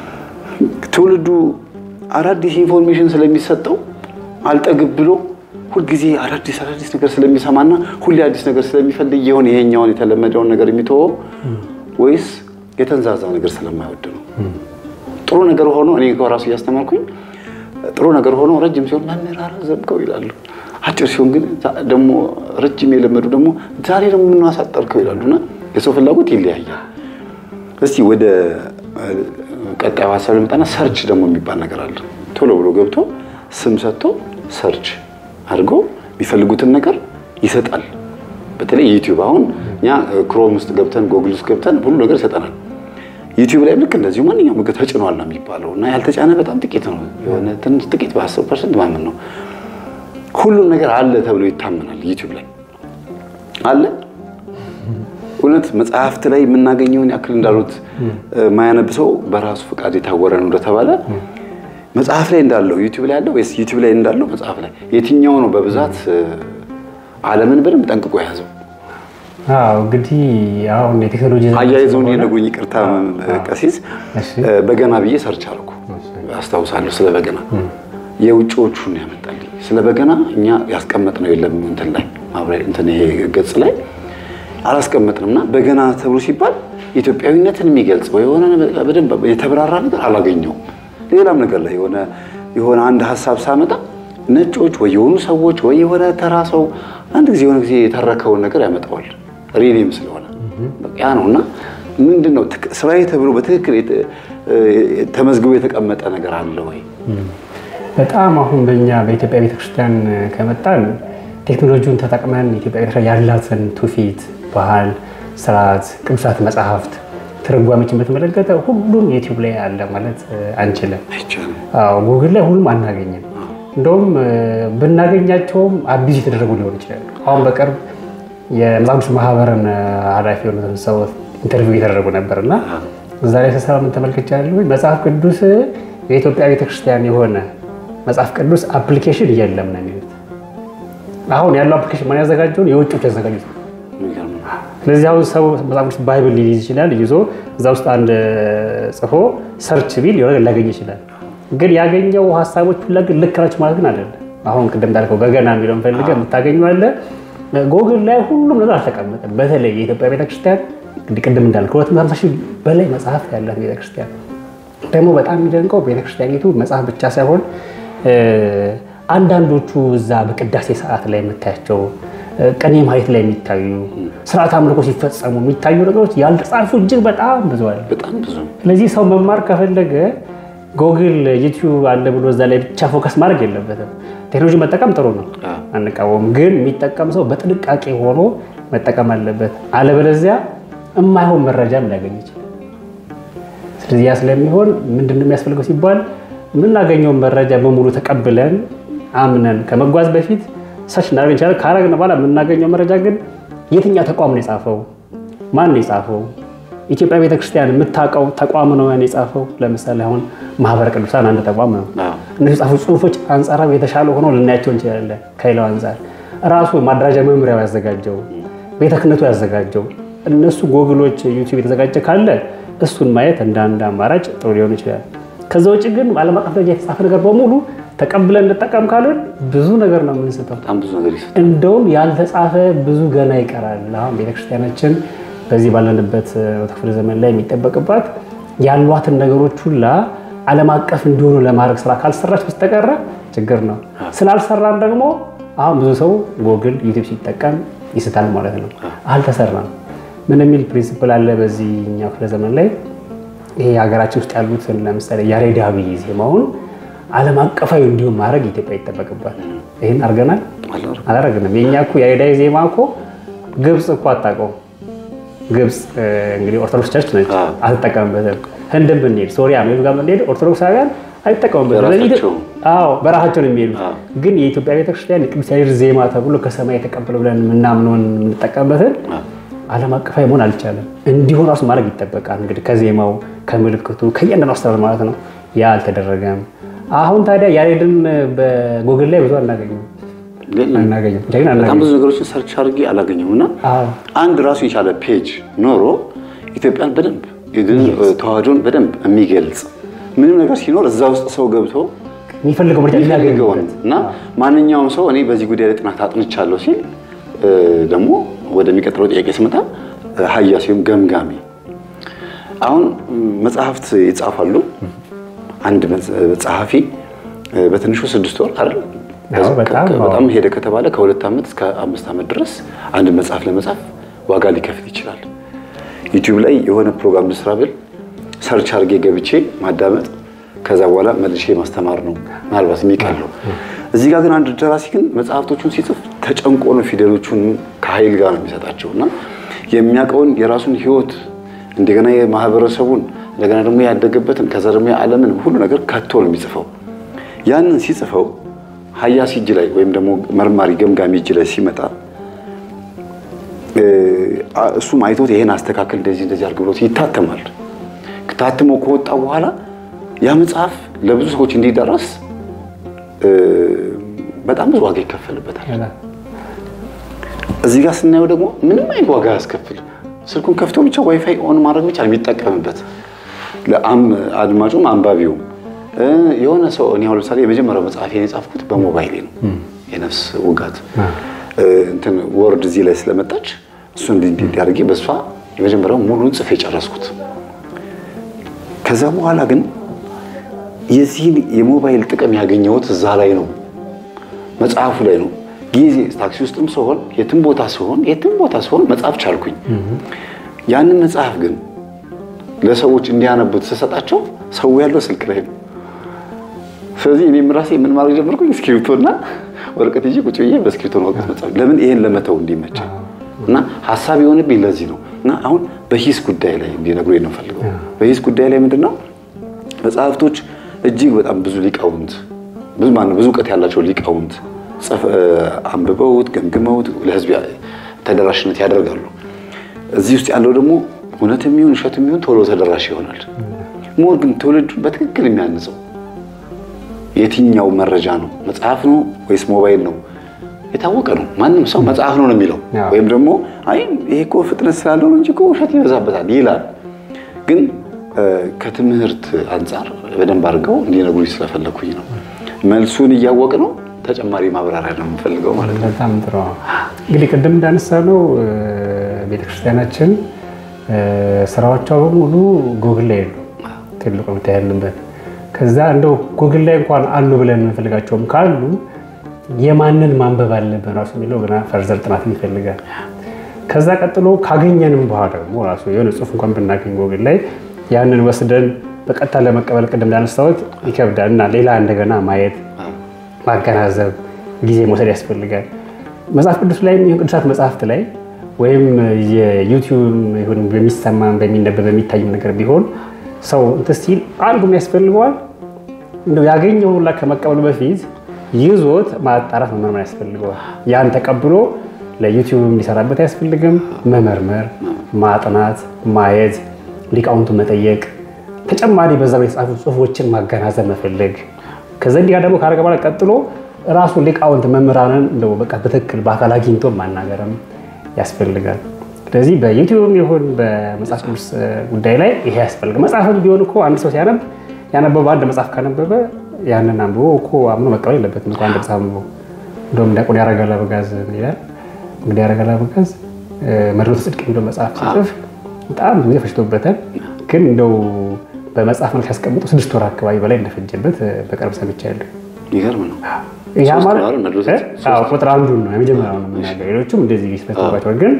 [SPEAKER 1] ትውልዱ አዳዲስ ኢንፎርሜሽን ስለሚሰጠው አልጠግብ ብሎ ሁልጊዜ አዳዲስ አዳዲስ ነገር ስለሚሰማና ሁሌ አዲስ ነገር ስለሚፈልግ የሆነ ይሄኛውን የተለመደውን ነገር የሚተወው ወይስ የተንዛዛ ነገር ስለማይወድ ነው? ጥሩ ነገር ሆኖ እኔ እንኳ ራሱ እያስተማርኩኝ ጥሩ ነገር ሆኖ ረጅም ሲሆን መምህር አረዘምከው ይላሉ። አጭር ሲሆን ግን ደግሞ ረጅም የለመዱ ደግሞ ዛሬ ደግሞ ምን አሳጠርከው ይላሉ። እና የሰው ፍላጎት ይለያያል። እስቲ ወደ ቀጣዩ ሀሳብ ልምጣና ሰርች ደግሞ የሚባል ነገር አለ። ቶሎ ብሎ ገብቶ ስም ሰጥቶ ሰርች አድርጎ የሚፈልጉትን ነገር ይሰጣል። በተለይ ዩቲዩብ አሁን እኛ ክሮም ውስጥ ገብተን ጎግል ውስጥ ገብተን ሁሉ ነገር ይሰጠናል። ዩቲዩብ ላይ ልክ እንደዚሁ ማንኛውም ምግብ ተጭኗል ነው የሚባለው እና ያልተጫነ በጣም ጥቂት ነው። የሆነ ትንሽ ጥቂት በአስር ፐርሰንት ማመን ነው። ሁሉም ነገር አለ ተብሎ ይታመናል። ዩቲዩብ ላይ አለ። እውነት መጽሐፍት ላይ የምናገኘውን ያክል እንዳሉት ማያነብ ሰው በራሱ ፈቃድ የታወረ ነው እንደተባለ መጽሐፍ ላይ እንዳለው ዩቲዩብ ላይ ያለው ወይስ ዩቲዩብ ላይ እንዳለው መጽሐፍ ላይ የትኛው ነው በብዛት ዓለምን በደንብ ጠንቅቆ የያዘው?
[SPEAKER 2] አዎ እንግዲህ አሁን የቴክኖሎጂ ዘመን
[SPEAKER 1] አያይዘውን
[SPEAKER 2] ስለሆነ-
[SPEAKER 1] የነጉኝ ይቅርታ ቀሲስ
[SPEAKER 2] እሺ።
[SPEAKER 1] በገና ብዬ ሰርች አልኩ አስታውሳለሁ። ስለ በገና የውጭዎቹን ያመጣልኝ ስለ በገና እኛ ያስቀመጥነው የለም እንትን ላይ ማብራሪያ እንትን ይሄ ገጽ ላይ አላስቀመጥንም እና በገና ተብሎ ሲባል ኢትዮጵያዊነትን የሚገልጽ ወይ የሆነ በደንብ የተብራራ ነገር አላገኘውም። ሌላም ነገር ላይ የሆነ የሆነ አንድ ሀሳብ ሳመጣ ነጮች ወይ የሆኑ ሰዎች ወይ የሆነ ተራ ሰው አንድ ጊዜ የሆነ ጊዜ የተረከውን ነገር ያመጣዋል ሪሊም ስለሆነ በቃ ያ ነው እና ምንድን ነው ትክ- ስራዬ ተብሎ በትክክል የተ- ተመዝግቦ የተቀመጠ ነገር አለ ወይ?
[SPEAKER 2] በጣም አሁን በእኛ በኢትዮጵያ ቤተክርስቲያን ከመጣን ቴክኖሎጂውን ተጠቅመን ኢትዮጵያ ቤተክርስቲያን ያላትን ትውፊት፣ ባህል፣ ስርዓት፣ ቅዱሳት መጽሐፍት፣ ትርጓሜችን በተመለከተ ሁሉም ዩቲዩብ ላይ አለ ማለት አንችልም።
[SPEAKER 1] አይቻልም።
[SPEAKER 2] አዎ ጉግል ላይ ሁሉም አናገኝም። እንደውም ብናገኛቸውም አቢዝ የተደረጉ ሊሆን ይችላል። አሁን በቅርብ የመጽሐፍ ቅዱስ ማህበርን ኃላፊ የሆኑትን ሰው ኢንተርቪው እየተደረጉ ነበር እና እዛ ላይ ስሰራ ምን ተመልክቻለሁ? መጽሐፍ ቅዱስ የኢትዮጵያ ቤተክርስቲያን የሆነ መጽሐፍ ቅዱስ አፕሊኬሽን የለም ነው የሚሉት። አሁን ያለው አፕሊኬሽን ማን ያዘጋጀውን የውጭዎች ያዘጋጁት ነው።
[SPEAKER 1] የሚገርም ነው።
[SPEAKER 2] ስለዚህ አሁን ሰው መጽሐፍ ቅዱስ ባይብል ሊይዝ ይችላል። ይዞ እዛ ውስጥ አንድ ጽፎ ሰርች ቢል የሆነ ነገር ሊያገኝ ይችላል። ግን ያገኘው ሀሳቦች ሁላ ግን ልክ ናቸው ማለት ግን አይደለም። አሁን ቅድም እንዳልከው በገና የሚለውን ፈልገህ የምታገኘው አለ። ጎግል ላይ ሁሉም ነገር አልተቀመጠም። በተለይ የኢትዮጵያ ቤተክርስቲያን እንግዲህ ቅድም እንዳልከው ሁለት መቶ ሃምሳ ሺህ በላይ መጽሐፍ ያላት ቤተክርስቲያን ደግሞ በጣም የሚደንቀው ቤተክርስቲያኒቱ መጽሐፍ ብቻ ሳይሆን አንዳንዶቹ እዛ በቅዳሴ ሰዓት ላይ የምታያቸው ቅኔ ማየት ላይ የሚታዩ ስርዓት አምልኮ ሲፈጸሙ የሚታዩ ነገሮች ያልተጻፉ እጅግ በጣም ብዙ አለ።
[SPEAKER 1] በጣም ብዙ
[SPEAKER 2] ስለዚህ ሰው መማር ከፈለገ ጎግል ዩቲዩብ አለ ብሎ እዛ ላይ ብቻ ፎከስ ማድረግ የለበትም። ቴክኖሎጂ መጠቀም ጥሩ ነው፣ አንቃወም። ግን የሚጠቀም ሰው በጥንቃቄ ሆኖ መጠቀም አለበት። አለበለዚያ የማይሆን መረጃም ሊያገኝ ይችላል። ስለዚህ ያ ስለሚሆን ምንድን ነው የሚያስፈልገው ሲባል የምናገኘውን መረጃ በሙሉ ተቀብለን አምነን ከመጓዝ በፊት ሰች እናደርግ እንችላለን። ካረግን በኋላ የምናገኘው መረጃ ግን የትኛው ተቋም ነው የጻፈው? ማን ነው የጻፈው? ኢትዮጵያ ቤተክርስቲያን የምታውቀው ተቋም ነው ያን የጻፈው። ለምሳሌ አሁን ማህበረ ቅዱሳን አንድ ተቋም ነው። እነሱ የጻፉ ጽሁፎች አንጻራዊ የተሻለ ሆነው ልናያቸው እንችላለን። ከሌላው አንጻር ራሱ ማደራጃ መምሪያው ያዘጋጀው፣ ቤተ ክህነቱ ያዘጋጀው፣ እነሱ ጎግሎች ዩቲዩብ የተዘጋጀ ካለ እሱን ማየት እንደ አንድ አማራጭ ጥሩ ሊሆን ይችላል። ከዛ ውጭ ግን ዓለም አቀፍ ደረጃ የተጻፈ ነገር በሙሉ ተቀብለን እንጠቀም ካለን ብዙ ነገር ነው የምንስተው።
[SPEAKER 1] በጣም ብዙ ነገር ይሰጣል።
[SPEAKER 2] እንደውም ያልተጻፈ ብዙ ገና ይቀራል። አሁን ቤተክርስቲያናችን በዚህ ባለንበት ክፍለ ዘመን ላይ የሚጠበቅባት ያሏትን ነገሮች ሁላ ዓለም አቀፍ እንዲሆኑ ለማድረግ ስራ ካልሰራች በስተቀረ ችግር ነው። ስላልሰራን ደግሞ አሁን ብዙ ሰው ጎግል፣ ዩቲዩብ ሲጠቀም ይስታል ማለት ነው። አልተሰራም። ምን የሚል ፕሪንሲፕል አለ በዚህኛው ክፍለ ዘመን ላይ ይሄ ሀገራችን ውስጥ ያሉትን ለምሳሌ ያሬዳዊ ዜማውን ዓለም አቀፋዊ እንዲሁም ማድረግ ኢትዮጵያ ይጠበቅባል። ይህን አድርገናል አላረግንም። የእኛ እኮ ያሬዳዊ ዜማ እኮ ግብፅ እኮ አታውቀውም። ግብፅ እንግዲህ ኦርቶዶክስ ቸርች ነች፣ አትጠቀምበትም። ህንድን ብንሄድ ሶሪያ ሜቱ ጋር ብንሄድ ኦርቶዶክሳውያን አይጠቀሙበትም።
[SPEAKER 1] በራሳቸው
[SPEAKER 2] አዎ በራሳቸው ነው የሚሄዱት። ግን የኢትዮጵያ ቤተክርስቲያን የቅዱስ ያሬድ ዜማ ተብሎ ከሰማይ የተቀበለ ብለን የምናምነውን የምንጠቀምበትን ዓለም አቀፋዊ መሆን አልቻለም። እንዲሆን ራሱ ማድረግ ይጠበቃል። እንግዲህ ከዜማው ከምልክቱ ከእያንዳንዱ አስተዳደር ማለት ነው። ያ አልተደረገም። አሁን ታዲያ ያሬድን በጎግል ላይ ብዙ አናገኝም አናገኝም ግን
[SPEAKER 1] በጣም
[SPEAKER 2] አናገኝም።
[SPEAKER 1] ብዙ ነገሮችን ሰርች አድርጌ አላገኘሁም እና
[SPEAKER 2] አዎ
[SPEAKER 1] አንድ ራሱ የቻለ ፔጅ ኖሮ ኢትዮጵያን በደንብ የድን ተዋህዶን በደንብ የሚገልጽ ምንም ነገር ሲኖር እዛ ውስጥ ሰው ገብቶ
[SPEAKER 2] የሚፈልገው መረጃ
[SPEAKER 1] የሚፈልገውን
[SPEAKER 2] የሚያገኝበት
[SPEAKER 1] እና ማንኛውም ሰው እኔ በዚህ ጉዳይ ላይ ጥናት አጥንቻለሁ ሲል እ፣ ደግሞ ወደሚቀጥለው ጥያቄ ስመጣ እ፣ ሀያሲ ወይም ገምጋሚ አሁን ም፣ መጽሐፍት ይጻፋሉ። አንድ መጽ- ጸሐፊ እ፣ በትንሹ ስድስት ወር አይደል
[SPEAKER 2] አዎ፣ በጣም
[SPEAKER 1] ከ-
[SPEAKER 2] አዎ።
[SPEAKER 1] በጣም ሄደ ከተባለ ከሁለት ዓመት እስከ አምስት ዓመት ድረስ አንድ መጽሐፍ ለመጻፍ ዋጋ ሊከፍል ይችላል። ዩቲዩብ ላይ የሆነ ፕሮግራም ልስራ ብል ሰርች አድርጌ ገብቼ ማዳመጥ ከዛ በኋላ መልሼ ማስተማር ነው ምናልባት የሚቀለው። እዚህ ጋር ግን አንድ ደራሲ ግን መጽሐፍቶቹን ሲጽፍ ተጨንቆ ነው ፊደሎቹን ከኃይል ጋር ነው የሚሰጣቸው እና የሚያውቀውን የራሱን ሕይወት እንደገና የማህበረሰቡን እንደገና ደግሞ ያደገበትን ከዛ ደግሞ የዓለምን ሁሉ ነገር ከቶ ነው የሚጽፈው። ያንን ሲጽፈው ሀያሲ እጅ ላይ ወይም ደግሞ መርማሪ ገምጋሚ እጅ ላይ ሲመጣ እ፣ እሱም አይቶት ይሄን አስተካከል እንደዚህ እንደዚህ አድርግ ብሎት ይታተማል። ታትሞ ከወጣ በኋላ ያ መጽሐፍ ለብዙ ሰዎች እንዲደረስ እ፣ በጣም ብዙ ዋጋ ይከፈልበታል። እዚህ ጋር ስናየው ደግሞ ምንም አይነት ዋጋ ያስከፍል ስልኩን ከፍቶ ብቻ ዋይፋይ ኦን ማድረግ ብቻ ነው የሚጠቀምበት ለአም- አድማጩም አንባቢውም እ፣ የሆነ ሰው እኔ አሁን ለምሳሌ የመጀመሪያው መጽሐፌን የጻፍኩት በሞባይሌ ነው። የነፍስ ውጋት እ፣ እንትን ወርድ እዚህ ላይ ስለመጣች እሱ እንዲያደርጌ በእሷ የመጀመሪያው ሙሉን ጽፌ ጨረስኩት። ከዛ በኋላ ግን የዚህን የሞባይል ጥቅም ያገኘሁት እዛ ላይ ነው፣ መጽሐፉ ላይ ነው። ጊዜ ታክሲ ውስጥም ስሆን የትም ቦታ ስሆን የትም ቦታ ስሆን መጽሐፍ ቻልኩኝ። ያንን መጽሐፍ ግን ለሰዎች እንዲያነቡት ስሰጣቸው ሰው ያለው ስልክ ላይ ነው። ስለዚህ እኔም ራሴ ምን ማድረግ ጀመርኩኝ? እስክሪብቶና ወረቀት ይዤ ቁጭ ብዬ በእስክሪብቶና ወረቀት መጻፍ። ለምን ይሄን ለመተው እንዲመቸኝ እና ሀሳብ የሆነብኝ ለዚህ ነው። እና አሁን በሂስ ጉዳይ ላይ እንዲነግሩኝ ነው ፈልገው። በሂስ ጉዳይ ላይ ምንድን ነው መጽሐፍቶች እጅግ በጣም ብዙ ሊቃውንት ብዙ ማነው ብዙ እውቀት ያላቸው ሊቃውንት አንብበውት ገምግመውት ለህዝብ ተደራሽነት ያደርጋሉ። እዚህ ውስጥ ያለው ደግሞ እውነት የሚሆን ውሸት የሚሆን ቶሎ ተደራሽ ይሆናል። ሞር ግን ትውልዱን በትክክል የሚያንጸው የትኛው መረጃ ነው? መጽሐፍ ነው ወይስ ሞባይል ነው? የታወቀ ነው። ማንም ሰው መጽሐፍ ነው ነው የሚለው ወይም ደግሞ አይ ይሄ እኮ ፍጥነት ስላለው ነው እንጂ እኮ ውሸት ይበዛበታል ይላል። ግን ከትምህርት አንጻር በደንብ አድርገው እንዲነግሩኝ ስለፈለኩኝ ነው። መልሱን እያወቅ ነው ተጨማሪ ማብራሪያ ነው የምፈልገው ማለት ነው።
[SPEAKER 2] በጣም ጥሩ። እንግዲህ ቅድም እንዳነሳ ነው ቤተክርስቲያናችን ስራዎቿ በሙሉ ጉግል ላይ የሉ ትልቁ መታየት ያለበት ከዛ እንደው ጉግል ላይ እንኳን አሉ ብለን የምንፈልጋቸውም ካሉ የማንን ማንበብ አለብን ራሱ የሚለው ገና ፈርዘር ጥናት ይፈልጋል። ከዛ ቀጥሎ ካገኘንም በኋላ ደግሞ ራሱ የሆነ ጽሁፍ እንኳን ብናገኝ ጉግል ላይ ያንን ወስደን በቀጥታ ለመቀበል ቅድም እንዳነሳሁት ይከብዳል እና ሌላ እንደገና ማየት ማገናዘብ ጊዜ መውሰድ ያስፈልጋል። መጽሐፍ ቅዱስ ላይ ይሁን ቅዱሳት መጽሐፍት ላይ ወይም የዩቲዩብ ይሁን በሚሰማ በሚነበብ በሚታይ ነገር ቢሆን ሰው እንትን ሲል አንዱም ያስፈልገዋል እንደው ያገኘው ሁላ ከመቀበሉ በፊት ይዞት ማጣራት መመርመር ያስፈልገዋል። ያን ተቀብሎ ለዩቲዩብ እንዲሰራበት አያስፈልግም። መመርመር፣ ማጥናት፣ ማየት፣ ሊቃውንቱን መጠየቅ፣ ተጨማሪ በዛ የተጻፉ ጽሁፎችን ማገናዘብ መፈለግ ከዛ እንዲህ ደግሞ ካደረገ በኋላ ቀጥሎ ራሱ ሊቃውንት መምህራንን እንደው በቃ በትክክል በአካል አግኝቶ ማናገርም ያስፈልጋል። ስለዚህ በዩቲዩብም ይሁን በመጽሐፍ ቅዱስ ጉዳይ ላይ ይሄ ያስፈልጋል። መጽሐፍም ቢሆን እኮ አንድ ሰው ሲያነብ ያነበበ አንድ መጽሐፍ ካነበበ ያንን አንብቦ እኮ አምኖ መቀበል የለበትም እኮ አንድ መጽሐፍ አንብቦ። እንደውም ዲያቆን ያረጋል አበጋዝ ይላል እንግዲህ ያረጋል አበጋዝ መድኃኒተ ጽድቅ የሚለው መጽሐፍ ሲጽፍ በጣም ብዙ ጊዜ ፈጅቶበታል። ግን እንደው በመጽሐፍ መልክ ሲያስቀምጡ ስድስት ወር አካባቢ በላይ እንደፈጀበት በቅርብ ሰምቻለሁ።
[SPEAKER 1] ይገርም ነው።
[SPEAKER 2] ያ ማለት ቁጥር አንዱን ነው የመጀመሪያው ነው የምናገር። ሌሎቹም እንደዚህ ስለተባቸው ግን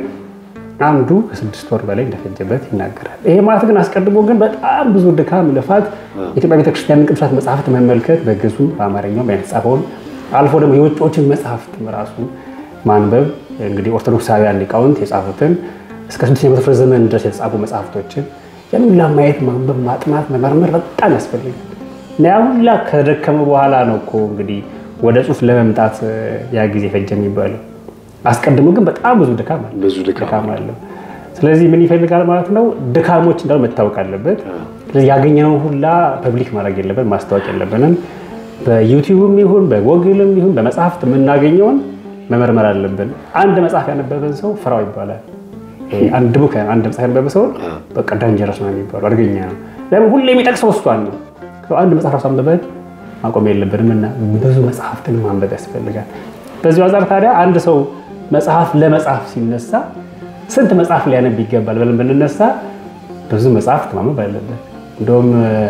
[SPEAKER 2] አንዱ ከስድስት ወር በላይ እንደፈጀበት ይናገራል። ይሄ ማለት ግን አስቀድሞ ግን በጣም ብዙ ድካም፣ ልፋት የኢትዮጵያ ቤተክርስቲያን ቅዱሳት መጽሐፍት መመልከት በግዙ በአማርኛው የተጻፈውን አልፎ ደግሞ የውጭዎችን መጽሐፍት ራሱ ማንበብ እንግዲህ ኦርቶዶክሳውያን ሊቃውንት የጻፉትን እስከ ስድስተኛ መቶ ክፍለ ዘመን ድረስ የተጻፉ መጽሐፍቶችን ያን ሁላ ማየት፣ ማንበብ፣ ማጥናት፣ መመርመር በጣም ያስፈልጋል። እና ያ ሁላ ከደከመ በኋላ ነው እኮ እንግዲህ ወደ ጽሁፍ ለመምጣት ያ ጊዜ ፈጀ የሚባለው። አስቀድሞ ግን በጣም ብዙ ድካም አለ
[SPEAKER 1] ብዙ
[SPEAKER 2] ድካም አለው። ስለዚህ ምን ይፈልጋል ማለት ነው? ድካሞች እንዳሉ መታወቅ አለበት። ስለዚህ ያገኘነው ሁላ ፐብሊክ ማድረግ የለብን ማስታወቅ የለብንም። በዩቲዩብም ይሁን በጎግልም ይሁን በመጽሐፍት የምናገኘውን መመርመር አለብን። አንድ መጽሐፍ ያነበበን ሰው ፍራው ይባላል። አንድ ቡክ አንድ መጽሐፍ ያነበበ ሰውን በቃ ዳንጀረስ ነው የሚባለው፣ አደገኛ ነው። ለምን ሁሌ የሚጠቅሰው እሷን ነው። አንድ መጽሐፍ ራሱ አንብበን ማቆም የለብንም እና ብዙ መጽሐፍትን ማንበብ ያስፈልጋል። በዚሁ አንጻር ታዲያ አንድ ሰው መጽሐፍ ለመጽሐፍ ሲነሳ ስንት መጽሐፍ ሊያነብ ይገባል ብለን ብንነሳ ብዙ መጽሐፍት ማንበብ አለበት። እንደውም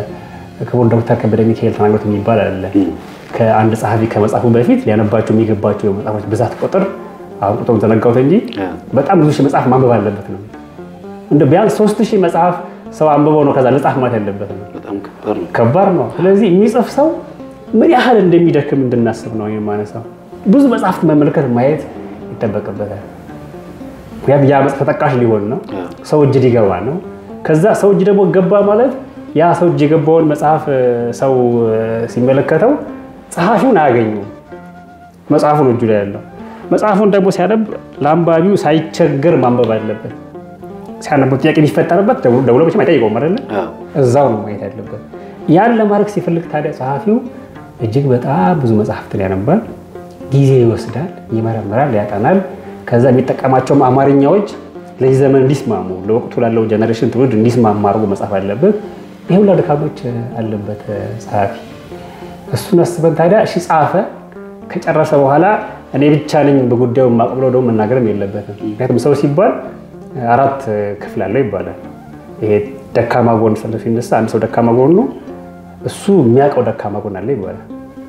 [SPEAKER 2] ክቡር ዶክተር ከበደ ሚካኤል ተናግሮት የሚባል አለ። ከአንድ ጸሐፊ ከመጽሐፉ በፊት ሊያነባቸው የሚገባቸው የመጽሐፎች ብዛት ቁጥር አሁን ቁጥሩን ዘነጋሁት እንጂ በጣም ብዙ ሺህ መጽሐፍ ማንበብ አለበት ነው። እንደ ቢያንስ ሶስት ሺህ መጽሐፍ ሰው አንብበው ነው ከዛ ለጻፍ ማለት ያለበት ነው።
[SPEAKER 1] በጣም ከባድ ነው።
[SPEAKER 2] ከባድ ነው። ስለዚህ የሚጽፍ ሰው ምን ያህል እንደሚደክም እንድናስብ ነው የማነሳው። ብዙ መጽሐፍት መመልከት ማየት ይጠበቅበታል። ምክንያቱም ያ መጽሐፍ ተጠቃሽ ሊሆን ነው፣ ሰው እጅ ሊገባ ነው። ከዛ ሰው እጅ ደግሞ ገባ ማለት ያ ሰው እጅ የገባውን መጽሐፍ ሰው ሲመለከተው ጸሐፊውን አያገኙም። መጽሐፉ ነው እጁ ላይ ያለው። መጽሐፉን ደግሞ ሲያነብ ለአንባቢው ሳይቸገር ማንበብ አለበት። ሲያነበው ጥያቄ ቢፈጠርበት ደውሎ መቼም አይጠይቀውም አይደለ? እዛው ነው ማየት ያለበት። ያን ለማድረግ ሲፈልግ ታዲያ ጸሐፊው እጅግ በጣም ብዙ መጽሐፍትን ያነባል፣ ጊዜ ይወስዳል፣ ይመረምራል፣ ያጠናል። ከዛ የሚጠቀማቸውም አማርኛዎች ለዚህ ዘመን እንዲስማሙ ለወቅቱ ላለው ጀኔሬሽን ትውልድ እንዲስማማ አድርጎ መጻፍ አለበት። ይህ ሁላ ድካሞች አለበት ጸሐፊ። እሱን አስበን ታዲያ እሺ ጻፈ። ከጨረሰ በኋላ እኔ ብቻ ነኝ በጉዳዩ የማውቅ ብሎ ደግሞ መናገርም የለበትም። ምክንያቱም ሰው ሲባል አራት ክፍል አለው ይባላል። ይሄ ደካማ ጎን ሲነሳ አንድ ሰው ደካማ ጎኑ እሱ የሚያውቀው ደካማ ጎን አለ ይባላል።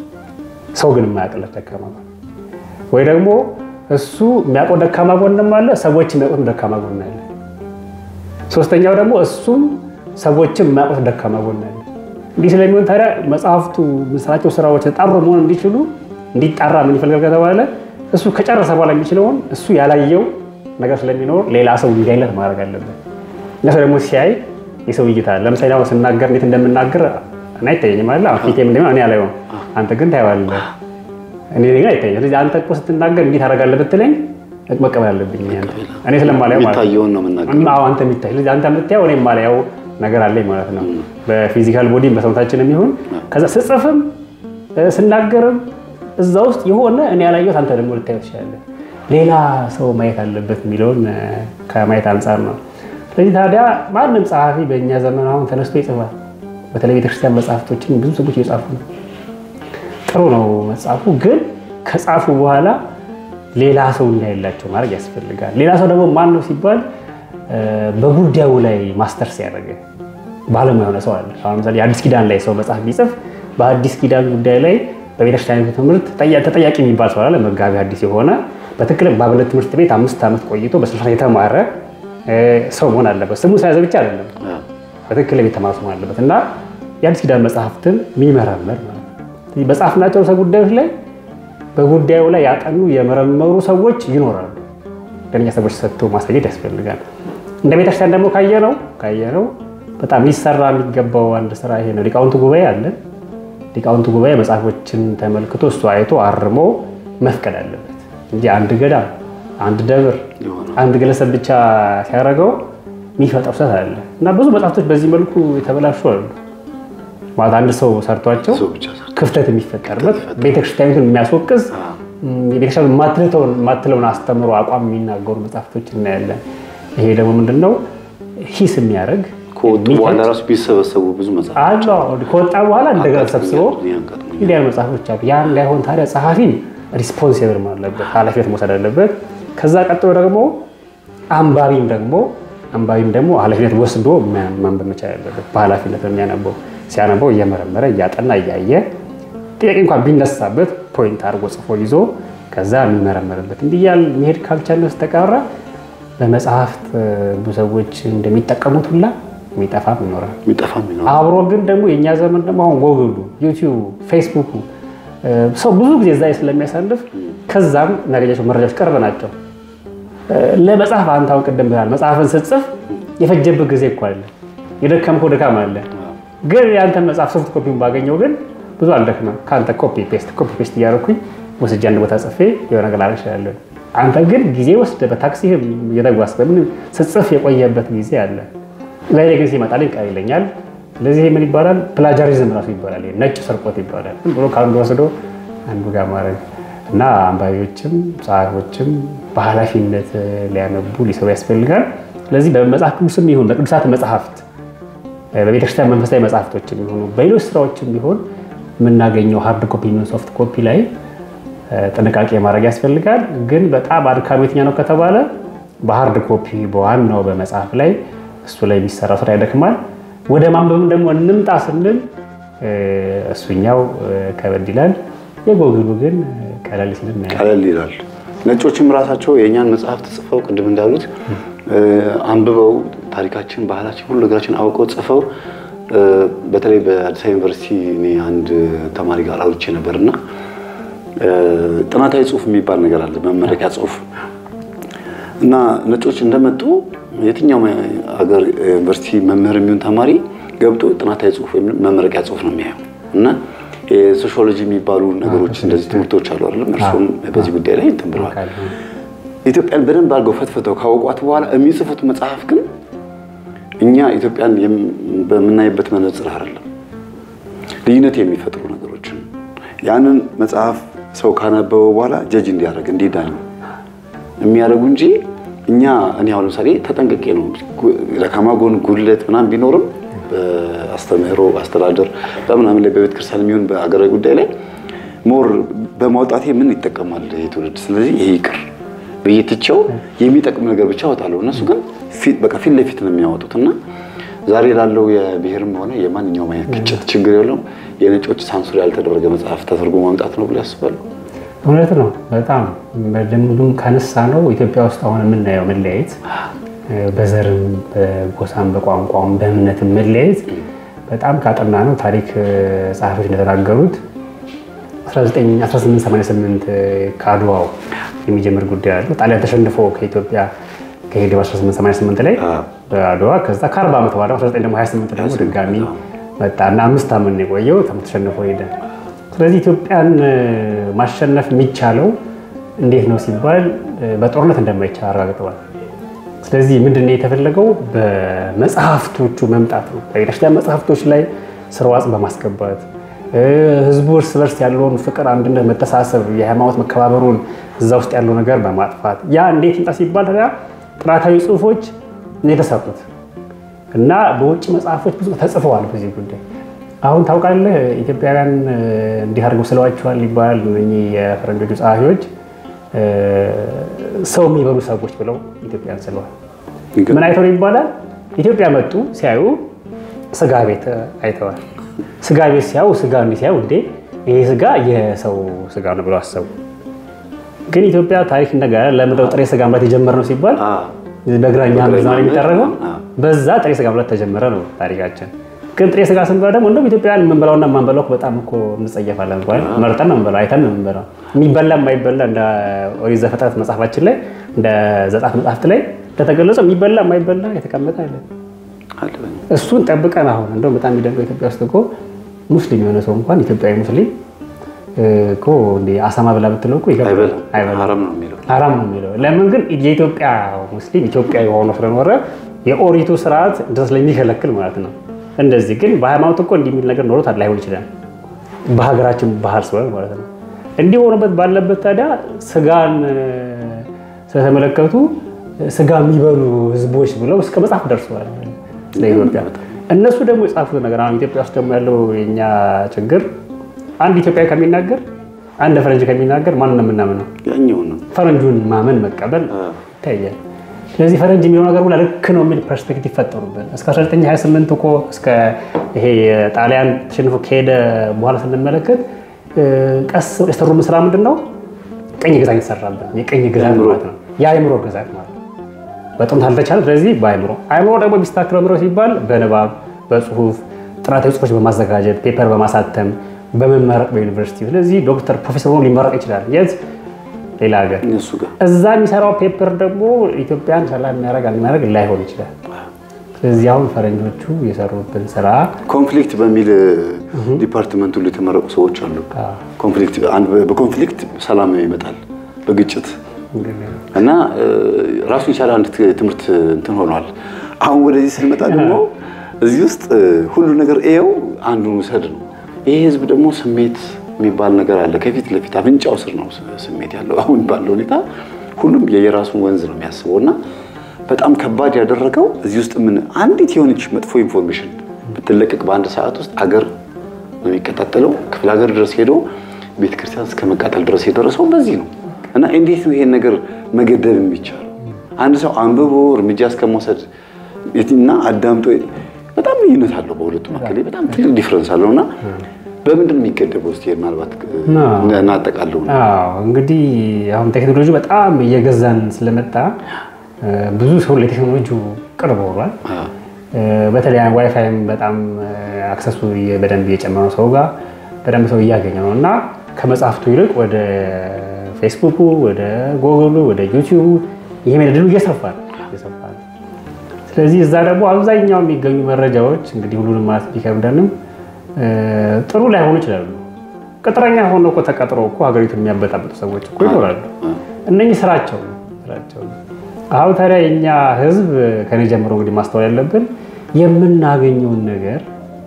[SPEAKER 2] ሰው ግን የማያውቅለት ደካማ ጎን ወይ ደግሞ እሱ የሚያውቀው ደካማ ጎንም አለ፣ ሰዎች የሚያውቁት ደካማ ጎን አለ። ሶስተኛው ደግሞ እሱም ሰዎችም የማያውቁት ደካማ ጎን አለ። እንዲህ ስለሚሆን ታዲያ መጽሐፍቱ የምንሰራቸው ስራዎች ተጣሩ መሆን እንዲችሉ እንዲጣራ ምን ይፈልጋል ከተባለ እሱ ከጨረሰ በኋላ የሚችለውን እሱ ያላየው ነገር ስለሚኖር ሌላ ሰው እንዲያይለት ማድረግ አለበት። እነሱ ደግሞ ሲያይ የሰው እይታ ለምሳሌ አሁን ስናገር እንዴት እንደምናገር እኔ አይታየኝም አለ ፊቴ ምንድን ነው እኔ አላየውም፣ አንተ ግን ታየዋለህ። እኔ ግን አይታየኝም። ስለዚህ አንተ እኮ ስትናገር እንዴት ታደርጋለህ ብትለኝ መቀበል አለብኝ እኔ ስለማላየው ማለት ነው።
[SPEAKER 1] የሚታየውን ነው የምናገር።
[SPEAKER 2] አዎ አንተ የሚታይ ስለዚህ አንተ የምታየው እኔ የማላየው ነገር አለኝ ማለት ነው። በፊዚካል ቦዲም በሰውነታችንም ይሁን ከዛ ስጽፍም ስናገርም እዛ ውስጥ የሆነ እኔ ያላየሁት አንተ ደግሞ ልታየው ትችላለህ። ሌላ ሰው ማየት አለበት የሚለውን ከማየት አንጻር ነው። ስለዚህ ታዲያ ማንም ጸሐፊ በእኛ ዘመን አሁን ተነስቶ ይጽፋል። በተለይ ቤተክርስቲያን መጽሐፍቶችን ብዙ ሰዎች እየጻፉ ነው። ጥሩ ነው መጽሐፉ፣ ግን ከጻፉ በኋላ ሌላ ሰው እንዳይላቸው ማድረግ ያስፈልጋል። ሌላ ሰው ደግሞ ማን ነው ሲባል በጉዳዩ ላይ ማስተርስ ያደረገ ባለሙያ የሆነ ሰው አለ። አሁን ለምሳሌ የአዲስ ኪዳን ላይ ሰው መጽሐፍ ቢጽፍ በአዲስ ኪዳን ጉዳይ ላይ በቤተክርስቲያኒቱ ትምህርት ተጠያቂ የሚባል ሰው አለ። መጋቢ አዲስ የሆነ በትክክል በአብነት ትምህርት ቤት አምስት ዓመት ቆይቶ በስልሳ የተማረ ሰው መሆን አለበት። ስሙ ስለያዘ ብቻ አይደለም፣ በትክክል ቤት ተማረ ሰው መሆን አለበት እና የአዲስ ኪዳን መጽሐፍትን የሚመረምር በጻፍናቸው ርዕሰ ጉዳዮች ላይ በጉዳዩ ላይ ያጠኑ የመረመሩ ሰዎች ይኖራሉ። ለእኛ ሰዎች ሰጥቶ ማሳየት ያስፈልጋል። እንደ ቤተክርስቲያን ደግሞ ካየነው ካየነው በጣም ሊሰራ የሚገባው አንድ ስራ ይሄ ነው። ሊቃውንቱ ጉባኤ አለን። ሊቃውንቱ ጉባኤ መጽሐፎችን ተመልክቶ እሱ አይቶ አርሞ መፍቀድ አለበት እንጂ አንድ ገዳም፣ አንድ ደብር፣ አንድ ግለሰብ ብቻ ሲያደርገው የሚፈጠው ስህተት አለ እና ብዙ መጽሐፍቶች በዚህ መልኩ የተበላሹ አሉ። ማለት አንድ ሰው ሰርቷቸው ክፍተት የሚፈጠርበት ቤተክርስቲያኒቱን የሚያስወቅስ ቤተክርስቲያን የማትለውን አስተምሮ አቋም የሚናገሩ መጽሐፍቶች እናያለን። ይሄ ደግሞ ምንድነው ሂስ የሚያደርግ
[SPEAKER 1] ከወጡ በኋላ ራሱ ቢሰበሰቡ ብዙ መጽሐፍ
[SPEAKER 2] ከወጣ በኋላ እንደገና ሰብስበው እንዲህ ያሉ መጽሐፎች አሉ። ያ እንዳይሆን ታዲያ ጸሐፊም ሪስፖንሲብል መሆን አለበት፣ ኃላፊነት መውሰድ አለበት። ከዛ ቀጥሎ ደግሞ አንባቢም ደግሞ አንባቢም ደግሞ ኃላፊነት ወስዶ ማንበብ መቻል አለበት። በኃላፊነት የሚያነበው ሲያነበው እየመረመረ እያጠና እያየ ጥያቄ እንኳን ቢነሳበት ፖይንት አድርጎ ጽፎ ይዞ ከዛ የሚመረመርበት እንዲህ እያልን መሄድ ካልቻለ በስተቀረ በመጽሐፍት ብዙ ሰዎች እንደሚጠቀሙት ሁላ የሚጠፋም ይኖራል።
[SPEAKER 1] የሚጠፋም ይኖራል።
[SPEAKER 2] አብሮ ግን ደግሞ የእኛ ዘመን ደግሞ አሁን ጎግሉ፣ ዩቲዩብ፣ ፌስቡኩ ሰው ብዙ ጊዜ እዛ ስለሚያሳልፍ ከዛም እናገኛቸው መረጃዎች ቅርብ ናቸው። ለመጽሐፍ አንተ አሁን ቅድም ብላል መጽሐፍን ስትጽፍ የፈጀብህ ጊዜ እኮ አለ፣ የደከምከው ድካም አለ። ግን የአንተን መጽሐፍ ሶፍት ኮፒውን ባገኘው ግን ብዙ አልደክመም። ከአንተ ኮፒ ፔስት ኮፒ ፔስት እያደረኩኝ ወስጄ አንድ ቦታ ጽፌ የሆነ ነገር ላደርግ እችላለሁ። አንተ ግን ጊዜ ወስደህ በታክሲህም እየተጓዝክ በምን ስትጽፍ የቆየበት ጊዜ አለ። ዛሬ ግን ሲመጣልኝ ቀር ይለኛል። ስለዚህ ምን ይባላል? ፕላጃሪዝም ራሱ ይባላል። ነጭ ስርቆት ይባላል። ዝም ብሎ ከአንዱ ወስዶ አንዱ ጋር ማድረግ እና አንባቢዎችም ጸሐፊዎችም በኃላፊነት ሊያነቡ ሊሰሩ ያስፈልጋል። ስለዚህ በመጽሐፍ ቅዱስም ይሁን በቅዱሳት መጽሐፍት በቤተክርስቲያን መንፈሳዊ መጽሐፍቶችም ይሁኑ በሌሎች ስራዎችም ቢሆን የምናገኘው ሃርድ ኮፒ የሚሆን ሶፍት ኮፒ ላይ ጥንቃቄ ማድረግ ያስፈልጋል። ግን በጣም አድካሚ የትኛው ነው ከተባለ በሃርድ ኮፒ በዋናው በመጽሐፍ ላይ እሱ ላይ የሚሰራ ስራ ያደክማል። ወደ ማንበብም ደግሞ እንምጣ ስንል እሱኛው ከበድ ይላል። የጎግሉ ግን ቀለል ሲል እናያለን።
[SPEAKER 1] ቀለል ይላል። ነጮችም ራሳቸው የእኛን መጽሐፍት ጽፈው ቅድም እንዳሉት አንብበው ታሪካችን፣ ባህላችን፣ ሁሉ ነገራችን አውቀው ጽፈው በተለይ በአዲስ አበባ ዩኒቨርሲቲ እኔ አንድ ተማሪ ጋር አውርቼ ነበርና ጥናታዊ ጽሁፍ የሚባል ነገር አለ፣ መመረቂያ ጽሁፍ እና ነጮች እንደመጡ የትኛው ሀገር ዩኒቨርሲቲ መምህር የሚሆን ተማሪ ገብቶ ጥናታዊ ጽሁፍ ወይም መመረቂያ ጽሁፍ ነው የሚያየው እና የሶሺዮሎጂ የሚባሉ ነገሮች እንደዚህ ትምህርቶች አሉ አይደለም። እርሱም በዚህ ጉዳይ ላይ እንትን ብለዋል። ኢትዮጵያን በደንብ አድርገው ፈትፍተው ካወቋት በኋላ የሚጽፉት መጽሐፍ ግን እኛ ኢትዮጵያን በምናይበት መነጽር አይደለም፣ ልዩነት የሚፈጥሩ ነገሮችን ያንን መጽሐፍ ሰው ካነበበው በኋላ ጀጅ እንዲያደርግ እንዲዳኝ የሚያደርጉ እንጂ እኛ እኔ አሁን ለምሳሌ ተጠንቅቄ ነው ደካማ ጎን ጉድለት ምናምን ቢኖርም በአስተምህሮ አስተዳደር በምናምን ላይ በቤተ ክርስቲያን የሚሆን በአገራዊ ጉዳይ ላይ ሞር በማውጣቴ ምን ይጠቀማል ይህ ትውልድ፣ ስለዚህ ይሄ ይቅር ብዬ ትቼው የሚጠቅም ነገር ብቻ አወጣለሁ። እነሱ ግን በቃ ፊት ለፊት ነው የሚያወጡት እና ዛሬ ላለው የብሔርም ሆነ የማንኛውም አይነት ግጭት ችግር የለው የነጮች ሳንሱር ያልተደረገ መጽሐፍ ተደርጎ ማምጣት ነው ብሎ ያስባሉ።
[SPEAKER 2] እውነት ነው። በጣም በደንቡም ከነሳ ነው ኢትዮጵያ ውስጥ አሁን የምናየው መለያየት በዘርም በጎሳም በቋንቋም በእምነትም መለያየት በጣም ካጠና ነው ታሪክ ጸሐፊዎች እንደተናገሩት 1888 ከአድዋው የሚጀምር ጉዳይ አለ። ጣሊያን ተሸንፎ ከኢትዮጵያ ከሄደ በ1888 ላይ በአድዋ ከዛ ከ40 ዓመት በኋላ 1928 ደግሞ ድጋሚ መጣ እና አምስት ዓመት ነው የቆየው። ተሸንፎ ሄደ። ስለዚህ ኢትዮጵያን ማሸነፍ የሚቻለው እንዴት ነው ሲባል በጦርነት እንደማይቻል አረጋግጠዋል። ስለዚህ ምንድን ነው የተፈለገው? በመጽሐፍቶቹ መምጣት ነው። በቤተክርስቲያን መጽሐፍቶች ላይ ስርዋጽ በማስገባት ህዝቡ እርስ በርስ ያለውን ፍቅር፣ አንድነት፣ መተሳሰብ፣ የሃይማኖት መከባበሩን እዛ ውስጥ ያለው ነገር በማጥፋት ያ እንዴት ይምጣ ሲባል ታዲያ ጥናታዊ ጽሁፎች ነው የተሰሩት እና በውጭ መጽሐፎች ብዙ ተጽፈዋል በዚህ ጉዳይ። አሁን ታውቃለህ ኢትዮጵያውያን እንዲህ አድርገው ስለዋቸዋል ይባላል። እነኚህ የፈረንጆቹ ጸሐፊዎች ሰው የሚበሉ ሰዎች ብለው ኢትዮጵያን ስለዋል። ምን አይተው ይባላል? ኢትዮጵያ መጡ ሲያዩ ስጋ ቤት አይተዋል። ስጋ ቤት ሲያዩ ስጋ እንዲህ ሲያዩ እንዴ ይሄ ስጋ የሰው ስጋ ነው ብለው አሰቡ። ግን ኢትዮጵያ ታሪክ እንደገና ለምንድነው ጥሬ ስጋ መብላት የጀመርነው ሲባል በግራኛ ምዛን የሚጠረገው በዛ ጥሬ ስጋ መብላት ተጀመረ ነው ታሪካችን። ግን ጥሬ ስጋ ስንበላ ደግሞ እንደውም ኢትዮጵያውያን የምንበላውና የማንበላው በጣም እኮ እንጸየፋለን። እንኳን መርጠን ነው የምንበላው፣ አይተን ነው የምንበላው። የሚበላ የማይበላ እንደ ኦሪት ዘፍጥረት መጽሐፋችን ላይ እንደ ዘጸአት መጽሐፍት ላይ እንደተገለጸው የሚበላ የማይበላ የተቀመጠ አለ። እሱን ጠብቀን አሁን እንደውም በጣም የሚደንቀው ኢትዮጵያ ውስጥ እኮ ሙስሊም የሆነ ሰው እንኳን ኢትዮጵያዊ ሙስሊም እኮ እንደ አሳማ ብላ ብትለው እኮ
[SPEAKER 1] ሐራም ነው የሚለው
[SPEAKER 2] ሐራም ነው የሚለው። ለምን ግን የኢትዮጵያ ሙስሊም ኢትዮጵያዊ ሆኖ ስለኖረ የኦሪቱ ስርዓት እንደዛ ስለሚከለክል ማለት ነው። እንደዚህ ግን በሃይማኖት እኮ እንዲህ የሚል ነገር ኖሮት ላይሆን ይችላል። በሀገራችን ባህል ስለሆነ ማለት ነው። እንዲህ ሆኖበት ባለበት ታዲያ ስጋን ስለተመለከቱ ስጋ የሚበሉ ህዝቦች ብለው እስከ መጽሐፍ ደርሰዋል ስለ ኢትዮጵያ። እነሱ ደግሞ የጻፉት ነገር አሁን ኢትዮጵያ ውስጥ ደግሞ ያለው የኛ ችግር አንድ ኢትዮጵያዊ ከሚናገር አንድ ፈረንጅ ከሚናገር ማን ነው የምናምነው? ፈረንጁን ማመን መቀበል ይታያል። ስለዚህ ፈረንጅ የሚለው ነገር ሁላ ልክ ነው የሚል ፐርስፔክቲቭ ፈጠሩብን። እስከ 1928 እኮ እስከ ይሄ ጣሊያን ተሸንፎ ከሄደ በኋላ ስንመለከት ቀስ የሰሩ ስራ ምንድን ነው? ቅኝ ግዛት የተሰራብን የቅኝ ግዛት ማለት ነው። የአእምሮ ግዛት ማለት ነው። በጥንት አልተቻለ። ስለዚህ በአእምሮ አእምሮ ደግሞ የሚስተካከለው ምሮ ሲባል በንባብ በጽሁፍ ጥናታዊ ጽሁፎች በማዘጋጀት ፔፐር በማሳተም በመመረቅ በዩኒቨርሲቲ ስለዚህ ዶክተር ፕሮፌሰር ሆኖ ሊመረቅ ይችላል። የት ሌላ ሀገር እዛ የሚሰራው ፔፐር ደግሞ ኢትዮጵያን ሰላም የሚያደርግ የሚያደርግ ላይሆን ይችላል። ስለዚህ አሁን ፈረንጆቹ የሰሩብን ስራ
[SPEAKER 1] ኮንፍሊክት በሚል ዲፓርትመንት ሁሉ የተመረቁ ሰዎች አሉ። በኮንፍሊክት ሰላም ይመጣል በግጭት እና ራሱ የቻለ አንድ ትምህርት እንትን ሆኗል። አሁን ወደዚህ ስንመጣ ደግሞ እዚህ ውስጥ ሁሉ ነገር ይኸው አንዱን ውሰድ ነው። ይሄ ህዝብ ደግሞ ስሜት የሚባል ነገር አለ። ከፊት ለፊት አፍንጫው ስር ነው ስሜት ያለው። አሁን ባለው ሁኔታ ሁሉም የየራሱን ወንዝ ነው የሚያስበው እና በጣም ከባድ ያደረገው እዚህ ውስጥ ምን አንዲት የሆነች መጥፎ ኢንፎርሜሽን ብትለቀቅ በአንድ ሰዓት ውስጥ አገር ነው የሚቀጣጠለው። ክፍለ ሀገር ድረስ ሄዶ ቤተክርስቲያን እስከ መቃጠል ድረስ የደረሰው በዚህ ነው እና እንዴት ነው ይሄን ነገር መገደብ የሚቻለው? አንድ ሰው አንብቦ እርምጃ እስከመውሰድ እና አዳምጦ በጣም ልዩነት አለው በሁለቱ መካከል በጣም ትልቅ ዲፍረንስ አለው እና በምንድን ነው የሚገደበው? እስኪ ምናልባት እናጠቃለው።
[SPEAKER 2] እንግዲህ አሁን ቴክኖሎጂ በጣም እየገዛን ስለመጣ ብዙ ሰው ለቴክኖሎጂ ቅርብ ሆኗል። በተለይ ዋይፋይም በጣም አክሰሱ በደንብ እየጨመረ ሰው ጋር በደንብ ሰው እያገኘ ነው እና ከመጽሐፍቱ ይልቅ ወደ ፌስቡኩ፣ ወደ ጎግሉ፣ ወደ ዩቲዩቡ ይሄ ድሉ እየሰፋ ነው። ስለዚህ እዛ ደግሞ አብዛኛው የሚገኙ መረጃዎች እንግዲህ ሁሉንም ማለት ቢከብደንም ጥሩ ላይሆኑ ይችላሉ። ቅጥረኛ ሆኖ እኮ ተቀጥሮ እኮ ሀገሪቱን የሚያበጣብጡ ሰዎች እኮ ይኖራሉ። እነኚህ ስራቸው ነው ስራቸው ነው። አሁን ታዲያ የእኛ ህዝብ ከኔ ጀምሮ እንግዲህ ማስተዋል ያለብን የምናገኘውን ነገር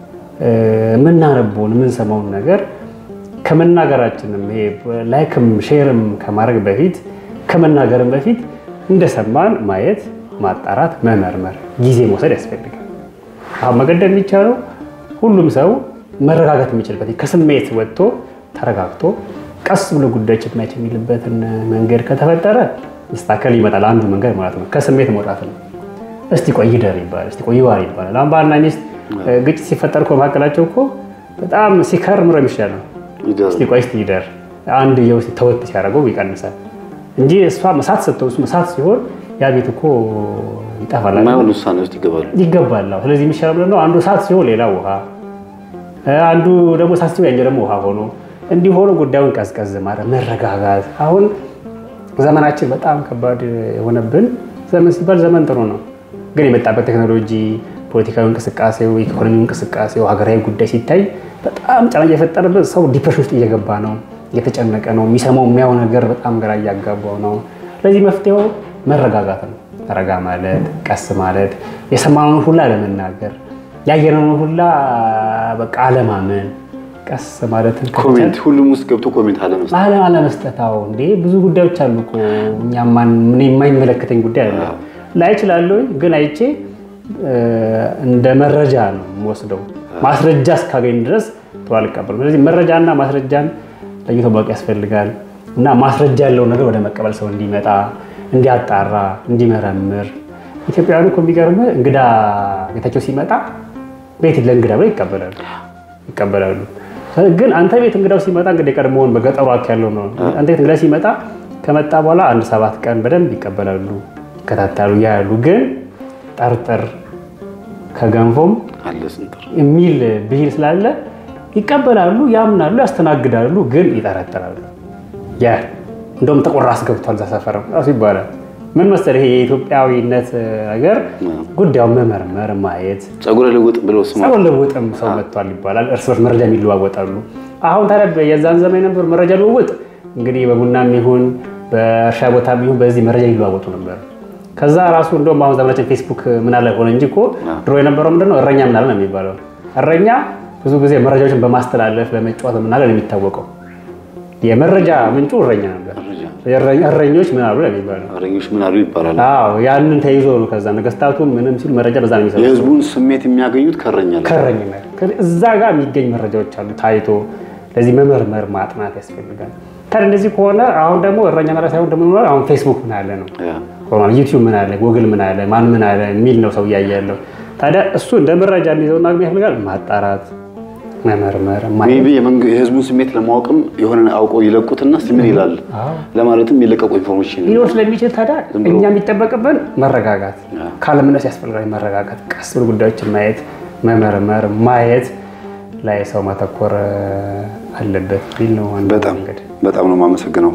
[SPEAKER 2] የምናነበውን የምንሰማውን ነገር ከመናገራችንም ይሄ ላይክም ሼርም ከማድረግ በፊት ከመናገርም በፊት እንደሰማን ማየት፣ ማጣራት፣ መመርመር ጊዜ መውሰድ ያስፈልጋል። አሁን መገደብ የሚቻለው ሁሉም ሰው መረጋጋት የሚችልበት ከስሜት ወጥቶ ተረጋግቶ ቀስ ብሎ ጉዳዮችን ማየት የሚልበትን መንገድ ከተፈጠረ ይስተካከል ይመጣል። አንዱ መንገድ ማለት ነው ከስሜት መውጣት ነው። እስቲ ቆይ ይደር ይባላል። እስቲ ቆይ ይዋር ይባላል። አሁን ባልና ሚስት ግጭት ሲፈጠር እኮ መካከላቸው እኮ በጣም ሲከር ምሮ የሚሻል ነው። እስቲ ቆይ እስቲ ይደር አንድ የው ተወት ሲያደርገው ይቀንሳል እንጂ እሷ መሳት ሰጥተው እሱ መሳት ሲሆን ያ ቤት እኮ ይጠፋል፣
[SPEAKER 1] የማይሆን ውሳኔ ውስጥ ይገባሉ
[SPEAKER 2] ይገባል። ስለዚህ የሚሻለው ምንድን ነው? አንዱ እሳት ሲሆን ሌላ ውሃ፣ አንዱ ደግሞ እሳት ሲሆን ያኛው ደግሞ ውሃ ሆኖ እንዲህ ሆኖ ጉዳዩን ቀዝቀዝ ማድረግ መረጋጋት። አሁን ዘመናችን በጣም ከባድ የሆነብን ዘመን ሲባል ዘመን ጥሩ ነው፣ ግን የመጣበት ቴክኖሎጂ፣ ፖለቲካዊ እንቅስቃሴው፣ ኢኮኖሚው እንቅስቃሴው፣ ሀገራዊ ጉዳይ ሲታይ በጣም ጫና እየፈጠረበት ሰው ዲፕሬሽን ውስጥ እየገባ ነው፣ እየተጨነቀ ነው። የሚሰማው የሚያው ነገር በጣም ግራ እያጋባው ነው። ለዚህ መፍትሄው መረጋጋት ነው። ረጋ ማለት፣ ቀስ ማለት፣ የሰማነውን ሁላ አለመናገር፣ ያየነውን ሁላ በቃ አለማመን፣ ቀስ ማለትን
[SPEAKER 1] ኮሜንት ሁሉም ውስጥ ገብቶ ኮሜንት አለመስጠት
[SPEAKER 2] አለ አለመስጠታው እንዴ ብዙ ጉዳዮች አሉ እኮ እኛ ማን ምን የማይመለከተኝ ጉዳይ አለ ላይ እችላለሁ ግን አይቼ እንደ መረጃ ነው የምወስደው ማስረጃ እስካገኝ ድረስ ቶሎ አልቀበልም ስለዚህ መረጃና ማስረጃን ለይቶ ማወቅ ያስፈልጋል እና ማስረጃ ያለውን ነገር ወደ መቀበል ሰው እንዲመጣ እንዲያጣራ እንዲመረምር ኢትዮጵያውያኑ እኮ የሚገርም እንግዳ ቤታቸው ሲመጣ ቤት ለእንግዳ ብለው ይቀበላሉ ይቀበላሉ ግን አንተ ቤት እንግዳው ሲመጣ እንግዲህ የቀድሞውን በገጠሩ አክ ያለው ነው። አንተ ቤት እንግዳ ሲመጣ ከመጣ በኋላ አንድ ሰባት ቀን በደንብ ይቀበላሉ፣ ይከታተሉ፣ ያያሉ። ግን ጠርጥር ከገንፎም
[SPEAKER 1] አለ ስንጥር
[SPEAKER 2] የሚል ብሂል ስላለ ይቀበላሉ፣ ያምናሉ፣ ያስተናግዳሉ፣ ግን ይጠረጥራሉ። ያ እንደውም ጥቁር ራስ ገብቷል እዛ ሰፈር ራሱ ይባላል። ምን መሰለህ ይሄ የኢትዮጵያዊነት ነገር ጉዳዩን መመርመር ማየት
[SPEAKER 1] ጸጉረ ልውጥ ብለው ስማ
[SPEAKER 2] ሰው ልውጥም ሰው መጥቷል ይባላል። እርስ በርስ መረጃ የሚለዋወጣሉ። አሁን ታዲያ የዛን ዘመን የነበሩ መረጃ ልውውጥ እንግዲህ በቡናም ይሁን በእርሻ ቦታም ይሁን በዚህ መረጃ ይለዋወጡ ነበር። ከዛ ራሱ እንደውም አሁን ዘመናችን ፌስቡክ ምን አለ ሆነ እንጂ እኮ ድሮ የነበረው ምንድነው እረኛ ምን አለ ነው የሚባለው። እረኛ ብዙ ጊዜ መረጃዎችን በማስተላለፍ በመጫወት ምን አለ ነው የሚታወቀው። የመረጃ ምንጩ እረኛ ነበር። እረኞች ምን አሉ ነው የሚባለው።
[SPEAKER 1] እረኞች ምን አሉ ይባላል።
[SPEAKER 2] አዎ ያንን ተይዞ ነው ከዛ ነገስታቱ ምንም ሲሉ መረጃ በዛ ነው የሚሰሩ
[SPEAKER 1] የህዝቡን ስሜት የሚያገኙት ከእረኛ ላይ
[SPEAKER 2] ከእረኝነት እዛ ጋር የሚገኝ መረጃዎች አሉ ታይቶ ለዚህ መመርመር ማጥናት ያስፈልጋል። ታዲያ እንደዚህ ከሆነ አሁን ደግሞ እረኛ መራ ሳይሆን ደግሞ ሆኗል። አሁን ፌስቡክ ምን አለ ነው ሆኗል። ዩቲዩብ ምን አለ፣ ጉግል ምን አለ፣ ማን ምን አለ የሚል ነው ሰው እያየ ያለው። ታዲያ እሱ እንደ መረጃ እንዲይዘውና ግን ያስፈልጋል ማጣራት፣ መመርመር
[SPEAKER 1] ሜይ ቢ የመንግ- የህዝቡን ስሜት ለማወቅም የሆነ አውቀው ይለቁትና እስኪ ምን ይላል ለማለትም የለቀቁ ኢንፎርሜሽን
[SPEAKER 2] ሊሆን ስለሚችል ታዲያ
[SPEAKER 1] ዝም ብሎ-
[SPEAKER 2] እኛ የሚጠበቅብን መረጋጋት
[SPEAKER 1] አዎ።
[SPEAKER 2] ካለምነስ ያስፈልጋል። መረጋጋት፣ ቀስ ብሎ ጉዳዮችን ማየት፣ መመርመር፣ ማየት ላይ ሰው ማተኮር አለበት ቢል ነው ዋናው
[SPEAKER 1] በጣም
[SPEAKER 2] መንገድ።
[SPEAKER 1] በጣም ነው የማመሰግነው።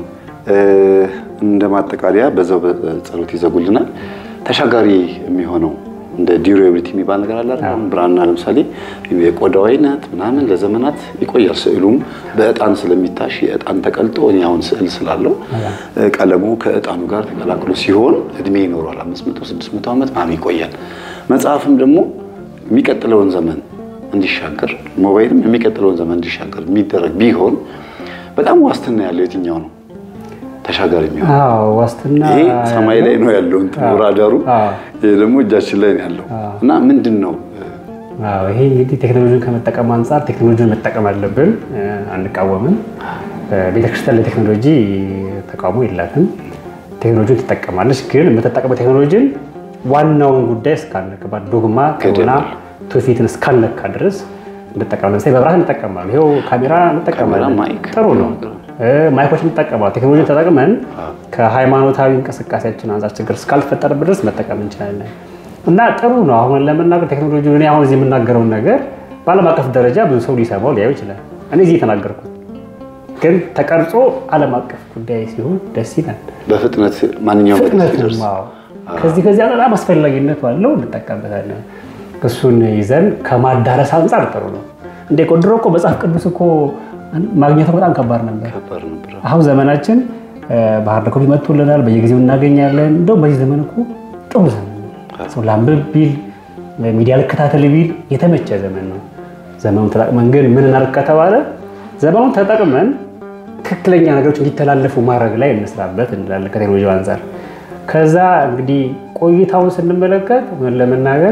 [SPEAKER 1] እንደ ማጠቃለያ በዛው በጸሎት ይዘጉልናል። ተሻጋሪ የሚሆነው እንደ ዲዩሬቢሊቲ የሚባል ነገር አለ አይደል? ብራና ለምሳሌ የቆዳው አይነት ምናምን ለዘመናት ይቆያል። ስዕሉም በእጣን ስለሚታሽ የእጣን ተቀልጦ እኔ አሁን ስዕል ስላለው ቀለሙ ከእጣኑ ጋር ተቀላቅሎ ሲሆን እድሜ ይኖረዋል። 500 600 ዓመት ምናምን ይቆያል። መጽሐፍም ደግሞ የሚቀጥለውን ዘመን እንዲሻገር ሞባይልም የሚቀጥለውን ዘመን እንዲሻገር የሚደረግ ቢሆን በጣም ዋስትና ያለው የትኛው ነው? ተሻጋሪ የሚሆን
[SPEAKER 2] አዎ ዋስትና
[SPEAKER 1] ይሄ ሰማይ ላይ ነው ያለው እንትኑ ራዳሩ፣ ይሄ ደግሞ እጃችን ላይ ነው ያለው እና ምንድን ነው
[SPEAKER 2] አዎ ይሄ እንግዲህ ቴክኖሎጂን ከመጠቀም አንጻር ቴክኖሎጂን መጠቀም አለብን፣ አንቃወምም። ቤተክርስቲያን ለቴክኖሎጂ ተቃውሞ የላትም። ቴክኖሎጂን ትጠቀማለች፣ ግን የምትጠቀመው ቴክኖሎጂን ዋናውን ጉዳይ እስካልነካ ዶግማ ቀኖና ትውፊትን እስካልነካ ድረስ እንጠቀማለን። ለምሳሌ መብራት እንጠቀማለን። ይኸው ካሜራ እንጠቀማለን።
[SPEAKER 1] ማይክ
[SPEAKER 2] ጥሩ ነው። ማይኮች እንጠቀማለን። ቴክኖሎጂን ተጠቅመን ከሃይማኖታዊ እንቅስቃሴያችን አንጻር ችግር እስካልፈጠረብን ድረስ መጠቀም እንችላለን እና ጥሩ ነው። አሁን ለመናገር ቴክኖሎጂ እኔ አሁን እዚህ የምናገረውን ነገር በዓለም አቀፍ ደረጃ ብዙ ሰው ሊሰማው ሊያዩ ይችላል። እኔ እዚህ የተናገርኩት ግን ተቀርጾ ዓለም አቀፍ ጉዳይ ሲሆን ደስ ይላል።
[SPEAKER 1] በፍጥነት ማንኛውም
[SPEAKER 2] ፍጥነት
[SPEAKER 1] ሲደርስ
[SPEAKER 2] ነው። ከዚህ ከዚህ በጣም አስፈላጊነቱ አለው፣ እንጠቀምበታለን። እሱን ይዘን ከማዳረስ አንጻር ጥሩ ነው። እንደ ድሮ እኮ መጽሐፍ ቅዱስ እኮ ማግኘቱ በጣም ከባድ ነበር።
[SPEAKER 1] ከባድ ነበር።
[SPEAKER 2] አሁን ዘመናችን በሀርድ ኮፒ መጥቶልናል፣ በየጊዜው እናገኛለን። እንደውም በዚህ ዘመን እኮ ጥሩ ዘመን ነው። ሰው ላንብብ ቢል ሚዲያ ልከታተል ቢል የተመቸ ዘመን ነው። ዘመኑን ተጠቅመን ግን ምን እናድርግ ከተባለ ዘመኑን ተጠቅመን ትክክለኛ ነገሮች እንዲተላለፉ ማድረግ ላይ እንስራበት እንላለን ከቴክኖሎጂ አንጻር። ከዛ እንግዲህ ቆይታውን ስንመለከት ምን ለመናገር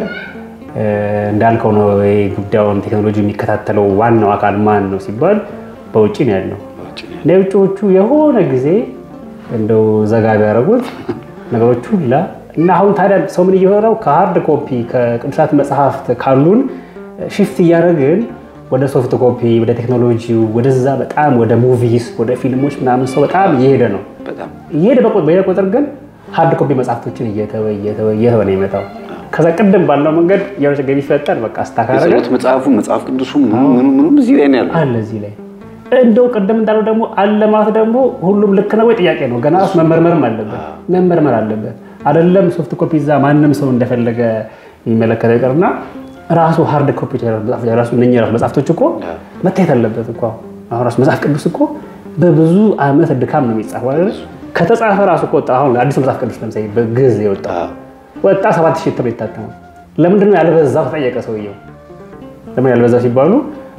[SPEAKER 2] እንዳልከው ነው። ጉዳዩን ቴክኖሎጂ የሚከታተለው ዋናው አካል ማን ነው ሲባል በውጭ ነው ያለው። ለውጭዎቹ የሆነ ጊዜ እንደው ዘጋ ቢያደርጉት ነገሮች ሁላ እና አሁን ታዲያ ሰው ምን እየሆነው ከሀርድ ኮፒ ከቅዱሳት መጽሐፍት ካሉን ሽፍት እያደረግን ወደ ሶፍት ኮፒ ወደ ቴክኖሎጂው ወደዛ በጣም ወደ ሙቪስ ወደ ፊልሞች ምናምን ሰው በጣም እየሄደ ነው።
[SPEAKER 1] በጣም
[SPEAKER 2] እየሄደ በሄደ ቁጥር ግን ሀርድ ኮፒ መጽሐፍቶችን እየተወ እየተወ እየተወ ነው የመጣው። ከዛ ቅድም ባለው መንገድ የሆነ ችግር ቢፈጠር በቃ አስታካረገ
[SPEAKER 1] የጸሎት መጽሐፉ መጽሐፍ ቅዱሱ ምኑ ምኑ እዚህ ላይ ነው ያለው።
[SPEAKER 2] አለ እዚህ ላይ እንደው ቅድም እንዳለው ደግሞ አለ ማለት ደግሞ ሁሉም ልክ ነው ወይ ጥያቄ ነው። ገና ራሱ መመርመርም አለበት መመርመር አለበት። አይደለም ሶፍት ኮፒ እዛ ማንም ሰው እንደፈለገ የሚመለከተው ይቀርና ራሱ ሃርድ ኮፒ ራሱ እነ ራሱ መጽሐፍቶች እኮ መታየት አለበት እኮ አሁን ራሱ መጽሐፍ ቅዱስ እኮ በብዙ ዓመት ድካም ነው የሚጻፈው አይደል? ከተጻፈ ራሱ እኮ ወጣ። አሁን አዲሱ መጽሐፍ ቅዱስ ለምሳሌ በግዕዝ የወጣ ወጣ ሰባት ሺህ እትም የታተመው ለምንድን ነው ያልበዛው? ተጠየቀ ሰውየው። ለምን ያልበዛው ሲባሉ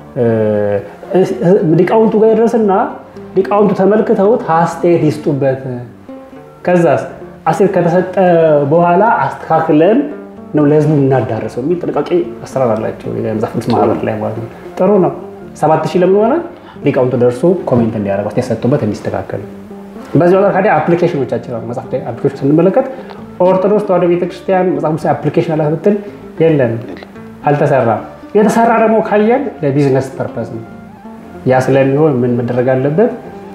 [SPEAKER 2] ሊቃውንቱ ጋር ይደርስና ሊቃውንቱ ተመልክተውት አስተያየት ይስጡበት። ከዛስ አስተያየት ከተሰጠ በኋላ አስተካክለን ነው ለህዝቡ እናዳረሰው የሚል ጥንቃቄ አሰራር አላቸው የመጽሐፍ ቅዱስ ማህበር ላይ ማለት ነው። ጥሩ ነው። ሰባት ሺህ ለምን ሆነ? ሊቃውንቱ ደርሶ ኮሜንት እንዲያደርጉ አስተያየት ሰጡበት እንዲስተካከል። በዚህ ወቅት ታዲያ አፕሊኬሽኖቻችን አሉ። መጽሐፍ አፕሊኬሽን ስንመለከት ኦርቶዶክስ ተዋሕዶ ቤተክርስቲያን መጽሐፍ ቅዱስ አፕሊኬሽን አላት ብትል የለም፣ አልተሰራም። የተሰራ ደግሞ ካየን ለቢዝነስ ፐርፐስ ነው። ያ ስለሚሆን ምን መደረግ አለበት?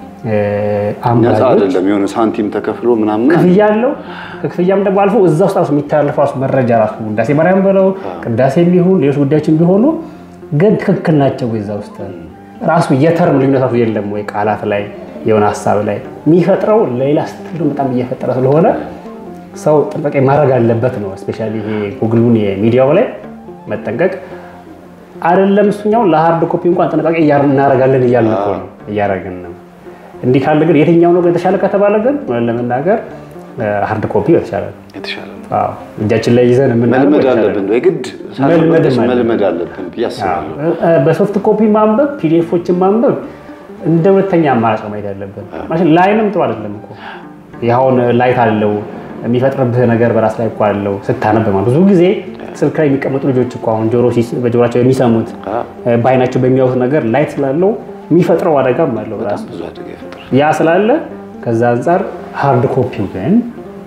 [SPEAKER 1] ነፃ አይደለም። የሆነ ሳንቲም ተከፍሎ ምናምን
[SPEAKER 2] ክፍያ አለው። ከክፍያም ደግሞ አልፎ እዛ ውስጥ ራሱ የሚተላለፈው ራሱ መረጃ ራሱ ውዳሴ ማርያም በለው ቅዳሴ የሚሆን ሌሎች ጉዳዮችን ቢሆኑ ግን ትክክል ናቸው ወይ? እዛ ውስጥ ራሱ የተርም ልዩነት ራሱ የለም ወይ? ቃላት ላይ የሆነ ሀሳብ ላይ የሚፈጥረው ሌላ ስትል በጣም እየፈጠረ ስለሆነ ሰው ጥንቃቄ ማድረግ አለበት ነው። እስፔሻሊ ይሄ ጉግሉን የሚዲያው ላይ መጠንቀቅ አይደለም። እሱኛው ለሀርድ ኮፒ እንኳን ጥንቃቄ እናደርጋለን እያልን እኮ ነው እያደረግን ነው። እንዲህ ካለ ግን የትኛው ነው የተሻለ ከተባለ ግን ለመናገር ሀርድ ኮፒ የተሻለ ነው። እጃችን ላይ ይዘን
[SPEAKER 1] መልመድ አለብን፣ የግድ መልመድ አለብን ብዬ አስባለሁ።
[SPEAKER 2] በሶፍት ኮፒ ማንበብ፣ ፒዲኤፎችን ማንበብ እንደ ሁለተኛ አማራጭ ማየት ያለብን። ላይንም ጥሩ አይደለም እኮ ያሁን ላይት አለው የሚፈጥርብህ ነገር በራስ ላይ እኮ አለው ስታነብ ማለት ብዙ ጊዜ ስልክ ላይ የሚቀመጡ ልጆች እኮ አሁን ጆሮ በጆሮቸው የሚሰሙት በአይናቸው በሚያዩት ነገር ላይት ስላለው የሚፈጥረው አደጋም አለው ራሱ ያ ስላለ ከዛ አንጻር ሃርድ ኮፒው ግን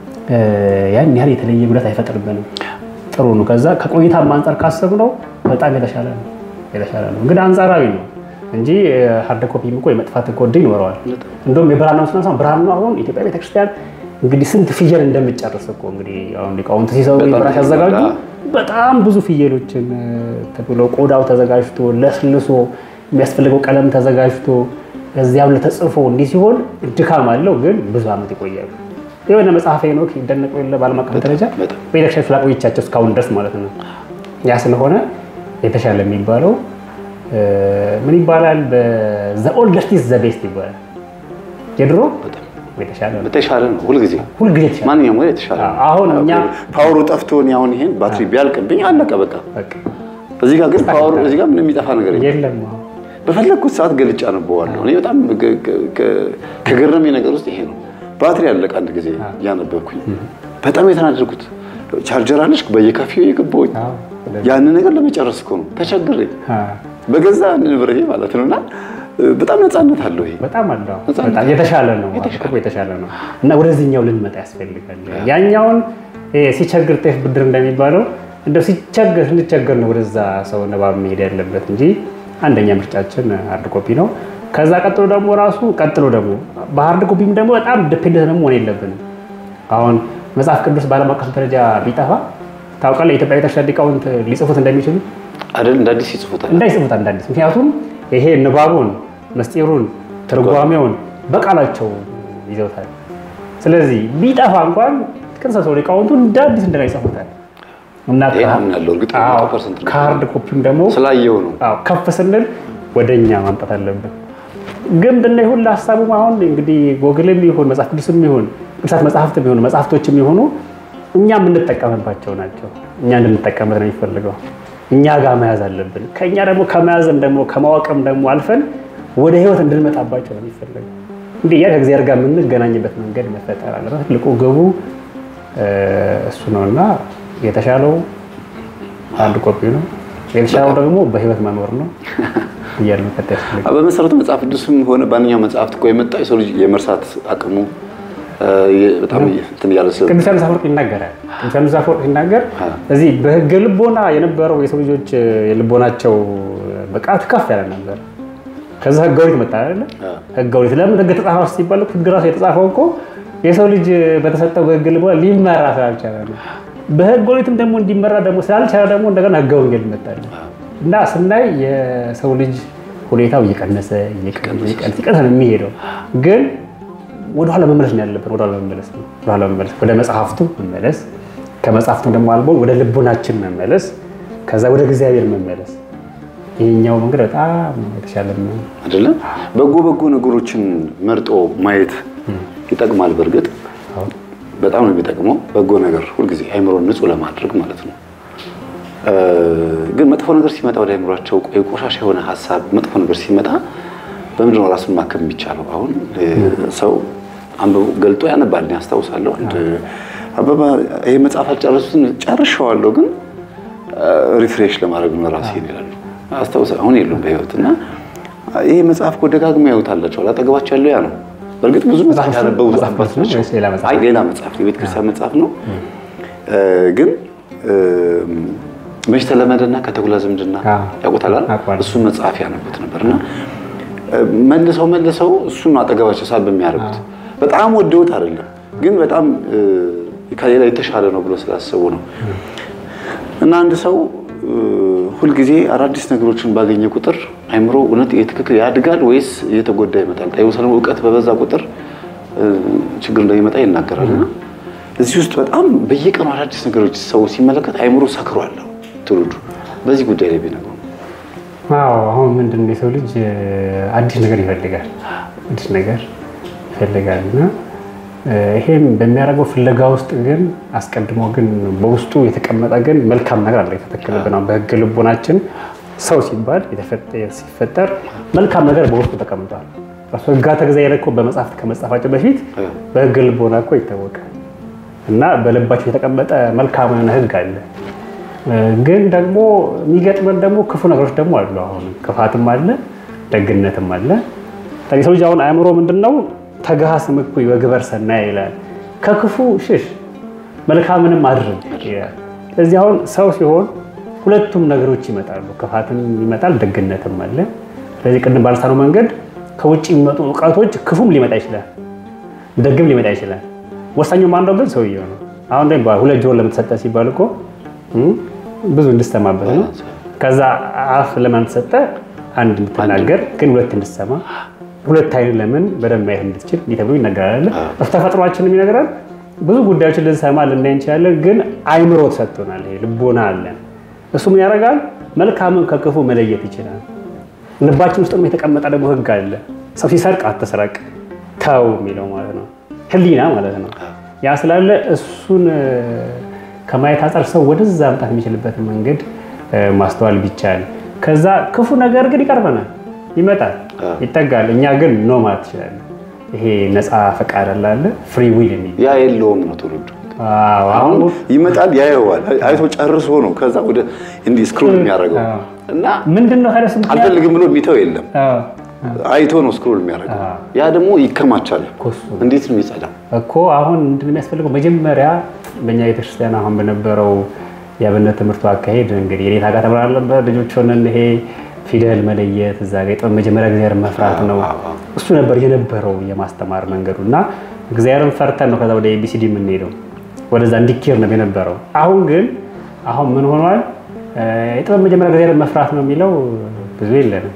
[SPEAKER 2] ያን ያህል የተለየ ጉዳት አይፈጥርብንም። ጥሩ ነው። ከዛ ከቆይታም አንጻር ካሰብነው በጣም የተሻለ ነው የተሻለ ነው። ግን አንጻራዊ ነው እንጂ ሃርድ ኮፒም እኮ የመጥፋት እኮ ዕድል ይኖረዋል። እንደውም የብራናው ስናሳ ብራናው አሁን ኢትዮጵያ ቤተክርስቲያን እንግዲህ ስንት ፍየል እንደምጨርስ እኮ እንግዲህ አሁን ሊቃውንት ሲሰሩ ብራሽ ያዘጋጁ በጣም ብዙ ፍየሎችን ተብሎ ቆዳው ተዘጋጅቶ ለስልሶ የሚያስፈልገው ቀለም ተዘጋጅቶ እዚያም ለተጽፎ እንዲህ ሲሆን ድካም አለው፣ ግን ብዙ ዓመት ይቆያሉ። የሆነ መጽሐፈ ሄኖክ ይደነቁ የለ በዓለም አቀፍ ደረጃ ቤተክርስቲያን ስላቆየቻቸው እስካሁን ድረስ ማለት ነው። ያ ስለሆነ የተሻለ የሚባለው ምን ይባላል? ዘ ኦልደስት ኢዝ ዘ ቤስት ይባላል። የድሮ የተሻለ ነው።
[SPEAKER 1] የተሻለ ነው። ሁልጊዜ
[SPEAKER 2] ሁልጊዜ የተሻለ
[SPEAKER 1] ማንኛውም ወይ የተሻለ ነው።
[SPEAKER 2] አሁን እኛ
[SPEAKER 1] ፓወሩ ጠፍቶን አሁን ይሄን ባትሪ ቢያልቅብኝ አለቀ በቃ። እዚህ ጋር ግን ፓወሩ እዚህ ጋር ምንም የሚጠፋ ነገር የለም።
[SPEAKER 2] የለም
[SPEAKER 1] በፈለግኩት ሰዓት ገልጫ ነበዋለሁ። እኔ በጣም ከገረመኝ ነገር ውስጥ ይሄ ነው። ባትሪ አለቀ አንድ ጊዜ እያነበብኩኝ በጣም የተናደድኩት ቻርጀር አለች በየካፌው የገባሁኝ ያንን ነገር ለመጨረስ እኮ ነው ተቸግሬ በገዛ ንብረቴ ማለት ነው። እና በጣም ነፃነት አለው ይሄ
[SPEAKER 2] በጣም አለው በጣም የተሻለ ነው የተሻለ ነው። እና ወደዚህኛው ልንመጣ ያስፈልጋል። ያኛውን ሲቸግር ጤፍ ብድር እንደሚባለው እንደው ሲቸገር ስንቸገር ነው ወደዛ ሰው ንባብ መሄድ ያለበት እንጂ አንደኛ ምርጫችን ሃርድ ኮፒ ነው። ከዛ ቀጥሎ ደግሞ ራሱ ቀጥሎ ደግሞ በሃርድ ኮፒም ደግሞ በጣም ዲፔንደንት ደግሞ መሆን የለብንም። አሁን መጽሐፍ ቅዱስ በዓለም አቀፍ ደረጃ ቢጠፋ ታውቃለህ፣ የኢትዮጵያ ቤተክርስቲያን ሊቃውንት ሊጽፉት እንደሚችሉ
[SPEAKER 1] አይደል? እንደ አዲስ ይጽፉታል
[SPEAKER 2] እንዳይጽፉት እንደ አዲስ። ምክንያቱም ይሄ ንባቡን፣ ምስጢሩን፣ ትርጓሜውን በቃላቸው ይዘውታል። ስለዚህ ቢጠፋ እንኳን ቅንሰሰው ሊቃውንቱ እንደ አዲስ እንደና ይጽፉታል እና ከሃርድ ኮፒም ደግሞ
[SPEAKER 1] ስላየው ነው
[SPEAKER 2] ከፍ ስንል ወደ እኛ ማምጣት አለብን። ግን ብና ይሁን ለሀሳቡም አሁን እንግዲህ ጎግልም ይሁን መጽሐፍ ቅዱስም ይሁን ቅዱሳት መጽሐፍትም ይሁን መጽሐፍቶችም ይሁኑ እኛ የምንጠቀምባቸው ናቸው። እኛ እንድንጠቀምበት ነው የሚፈልገው። እኛ ጋር መያዝ አለብን። ከእኛ ደግሞ ከመያዝም ደግሞ ከማወቅም ደግሞ አልፈን ወደ ህይወት እንድንመጣባቸው ነው የሚፈልገው። እንዲህ ያ ከእግዚአብሔር ጋር የምንገናኝበት መንገድ መፈጠር አለበት። ትልቁ ግቡ እሱ ነው እና የተሻለው አንድ ኮፒ ነው። የተሻለው ደግሞ በህይወት መኖር ነው እያለ መቀጠል ያስፈልጋል።
[SPEAKER 1] በመሰረቱ መጽሐፍ ቅዱስም ሆነ ማንኛውም መጽሐፍት እኮ የመጣው የሰው ልጅ የመርሳት አቅሙ በጣም እንትን እያለ ስለ
[SPEAKER 2] ቅዱስ ዮሐንስ አፈወርቅ ይናገራል። ቅዱስ ዮሐንስ አፈወርቅ ሲናገር እዚህ በህገ ልቦና የነበረው የሰው ልጆች የልቦናቸው ብቃት ከፍ ያለ ነበር። ከዛ ህገ ኦሪት መጣ አይደለ? ህገ ኦሪት ለምን ህግ ተጻፈ ሲባል ህግ ራሱ የተጻፈው እኮ የሰው ልጅ በተሰጠው በህገ ልቦና ሊመራ ስላልቻለ ነው። በህገ ኦሪትም ደግሞ እንዲመራ ደግሞ ስላልቻለ ደግሞ እንደገና ህገ ወንጌል ይመጣል እና ስናይ የሰው ልጅ ሁኔታው እየቀነሰ እየቀነሰ ነው የሚሄደው ግን ወደኋላ መመለስ ነው ያለብን። ወደኋላ መመለስ ነው ወደኋላ መመለስ፣ ወደ መጽሐፍቱ መመለስ፣ ከመጽሐፍቱ ደግሞ አልቦ ወደ ልቦናችን መመለስ፣ ከዛ ወደ እግዚአብሔር መመለስ። ይሄኛው መንገድ በጣም የተሻለ ነው
[SPEAKER 1] አይደለም። በጎ በጎ ነገሮችን መርጦ ማየት ይጠቅማል። በእርግጥ በጣም ነው የሚጠቅመው በጎ ነገር ሁልጊዜ አይምሮን ንጹህ ለማድረግ ማለት ነው። ግን መጥፎ ነገር ሲመጣ ወደ አይምሯቸው ቆሻሻ የሆነ ሀሳብ መጥፎ ነገር ሲመጣ በምንድን ነው ራሱን ማከም የሚቻለው? አሁን ሰው አንብቦ ገልጦ ያነባል። እኔ አስታውሳለሁ አንድ አበባ ይሄ መጽሐፍ አልጨረሱትን ጨርሼዋለሁ፣ ግን ሪፍሬሽ ለማድረግ ነው ራሴ ይላሉ። አስታውሳ አሁን የሉም በህይወት እና ይሄ መጽሐፍ እኮ ደጋግመው ያዩታላቸው አጠገባቸው ያለው ያ ነው። በእርግጥ ብዙ መጽሐፍ ያነበቡ አባት ናቸው። አይ ሌላ መጽሐፍ የቤተ ክርስቲያን መጽሐፍ ነው። ግን መች ተለመደና ከተኩላ ዝምድና ያውቁታል። እሱን መጽሐፍ ያነቡት ነበርና መልሰው መልሰው እሱን አጠገባቸው ሳብ የሚያደርጉት በጣም ወደውት አይደለም፣ ግን በጣም ከሌላ የተሻለ ነው ብሎ ስላሰቡ ነው። እና አንድ ሰው ሁልጊዜ አዳዲስ ነገሮችን ባገኘ ቁጥር አይምሮ እውነት የትክክል ያድጋል ወይስ እየተጎዳ ይመጣል? ጠቢባን እውቀት በበዛ ቁጥር ችግር እንደሚመጣ ይናገራል። እና እዚህ ውስጥ በጣም በየቀኑ አዳዲስ ነገሮች ሰው ሲመለከት አይምሮ ሰክሯል። ትውልዱ በዚህ ጉዳይ ላይ ቢነግሩ
[SPEAKER 2] አዎ አሁን ምንድን ነው የሰው ልጅ አዲስ ነገር ይፈልጋል፣ አዲስ ነገር ይፈልጋል እና ይሄም በሚያደርገው ፍለጋ ውስጥ ግን አስቀድሞ ግን በውስጡ የተቀመጠ ግን መልካም ነገር አለ የተተከለብን። በሕገ ልቦናችን ሰው ሲባል ሲፈጠር መልካም ነገር በውስጡ ተቀምጧል። ራሱ ሕግጋተ እግዚአብሔር እኮ በመጽሐፍት ከመጻፋቸው በፊት በሕገ ልቦና እኮ ይታወቃል እና በልባቸው የተቀመጠ መልካም የሆነ ሕግ አለ። ግን ደግሞ የሚገጥመን ደግሞ ክፉ ነገሮች ደግሞ አሉ። አሁን ክፋትም አለ፣ ደግነትም አለ። የሰው ልጅ አሁን አእምሮ ምንድን ነው? ተግሃስም እኩይ ወግበር ሰናይ ይላል። ከክፉ ሽሽ መልካምንም አድርግ ይላል። ስለዚህ አሁን ሰው ሲሆን ሁለቱም ነገሮች ይመጣሉ። ክፋትም ይመጣል፣ ደግነትም አለ። ስለዚህ ቅድም ባልሳነው መንገድ ከውጭ የሚመጡ እውቀቶች ክፉም ሊመጣ ይችላል፣ ደግም ሊመጣ ይችላል። ወሳኙ ማንደው ግን ሰውየው ነው። አሁን ላይ ሁለት ጆሮ ለምትሰጠ ሲባል እኮ ብዙ እንድሰማበት ነው። ከዛ አፍ ለማን ተሰጠ? አንድ እንድትናገር ግን ሁለት እንድትሰማ ሁለት አይን ለምን በደንብ ማየት እንድትችል ተብሎ ይነገራል። ተፈጥሯችንም ይነግራል። ብዙ ጉዳዮችን ልንሰማ ልናይ እንችላለን፣ ግን አይምሮ ተሰጥቶናል። ይሄ ልቦና አለን። እሱ ምን ያደርጋል? መልካምን ከክፉ መለየት ይችላል። ልባችን ውስጥ የተቀመጠ ደግሞ ሕግ አለ። ሰው ሲሰርቅ አትስረቅ ተው የሚለው ማለት ነው። ሕሊና ማለት ነው። ያ ስላለ እሱን ከማየት አንጻር ሰው ወደዛ መምጣት የሚችልበትን መንገድ ማስተዋል ቢቻል፣ ከዛ ክፉ ነገር ግን ይቀርበናል ይመጣል ይጠጋል። እኛ ግን ኖ ማለት ትችላለን። ይሄ ነፃ ፈቃድ አለ ፍሪ ዊል የሚል
[SPEAKER 1] ያ የለውም ነው ትውልዱ። አሁን ይመጣል ያየዋል፣ አይቶ ጨርሶ ነው ከዛ ወደ እንዲህ ስክሮል የሚያደርገው እና
[SPEAKER 2] ምንድን ነው ከደስ
[SPEAKER 1] አልፈልግም ብሎ የሚተው የለም። አይቶ ነው ስክሮል የሚያደርገው። ያ ደግሞ ይከማቻል። እንዴት ነው የሚጸዳው
[SPEAKER 2] እኮ? አሁን ምንድን ነው የሚያስፈልገው? መጀመሪያ በእኛ ቤተክርስቲያን አሁን በነበረው የአብነት ትምህርቱ አካሄድ እንግዲህ የኔታ ጋር ተምረናል ነበር ልጆች ሆነን ይሄ ፊደል መለየት እዛ ጋ የጥበብ መጀመሪያ እግዚአብሔርን መፍራት ነው። እሱ ነበር የነበረው የማስተማር መንገዱ እና እግዚአብሔርን ፈርተን ነው ከዛ ወደ ኤቢሲዲ የምንሄደው ወደዛ እንዲኬር ነው የነበረው። አሁን ግን አሁን ምን ሆኗል? የጥበብ መጀመሪያ እግዚአብሔርን መፍራት ነው የሚለው ብዙ የለንም።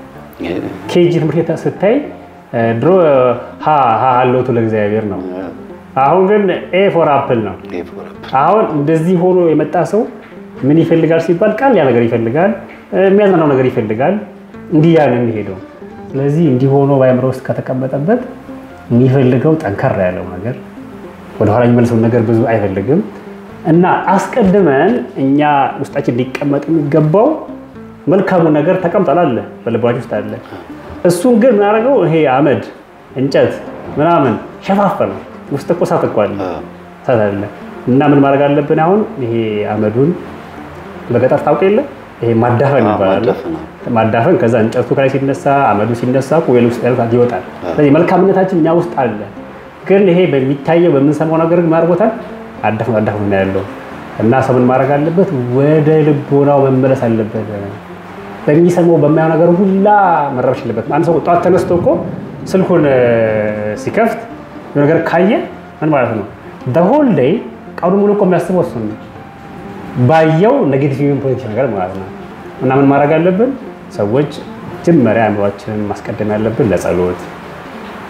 [SPEAKER 2] ኬጂ ትምህርት ቤት ስታይ ድሮ ሀ ሀ ሀሎቱ ለእግዚአብሔር ነው። አሁን ግን ኤ ፎር አፕል ነው። አሁን እንደዚህ ሆኖ የመጣ ሰው ምን ይፈልጋል ሲባል ቃል ያ ነገር ይፈልጋል የሚያዝናናው ነገር ይፈልጋል። እንዲህ ያ ነው የሚሄደው። ስለዚህ እንዲህ ሆኖ በአእምሮ ውስጥ ከተቀመጠበት የሚፈልገው ጠንከር ያለው ነገር ወደኋላ የሚመልሰውን ነገር ብዙ አይፈልግም እና አስቀድመን እኛ ውስጣችን ሊቀመጥ የሚገባው መልካሙ ነገር ተቀምጧል አለ በልባችን ውስጥ አለ። እሱን ግን ምናደርገው ይሄ አመድ እንጨት ምናምን ሸፋፈነው። ውስጥ እኮ እሳት እኮ አለ እሳት አለ እና ምን ማድረግ አለብን አሁን ይሄ አመዱን በገጠር ታውቅ የለ ይሄ ማዳፈን ይባላል። ማዳፈን ከዛ እንጨቱ ከላይ ሲነሳ አመዱ ሲነሳ ቁዌል ውስጥ ያሉት ይወጣል። ስለዚህ መልካምነታችን እኛ ውስጥ አለ። ግን ይሄ በሚታየው በምንሰማው ነገር ግን ማድረጎታል አዳፍን አዳፍን ነው ያለው እና ሰው ምን ማድረግ አለበት? ወደ ልቦናው መመለስ አለበት። በሚሰማው በማየው ነገር ሁላ መረበሽ የለበትም። አንድ ሰው ጠዋት ተነስቶ እኮ ስልኩን ሲከፍት ነገር ካየ ምን ማለት ነው? ሆል ዴይ ቀኑ ሙሉ እኮ የሚያስበው እሱን ነው ባየው ኔጌቲቭ ፖዚቲቭ ነገር ማለት ነው። እና ምን ማድረግ አለብን? ሰዎች መጀመሪያ አእምሯችንን ማስቀደም ያለብን ለጸሎት፣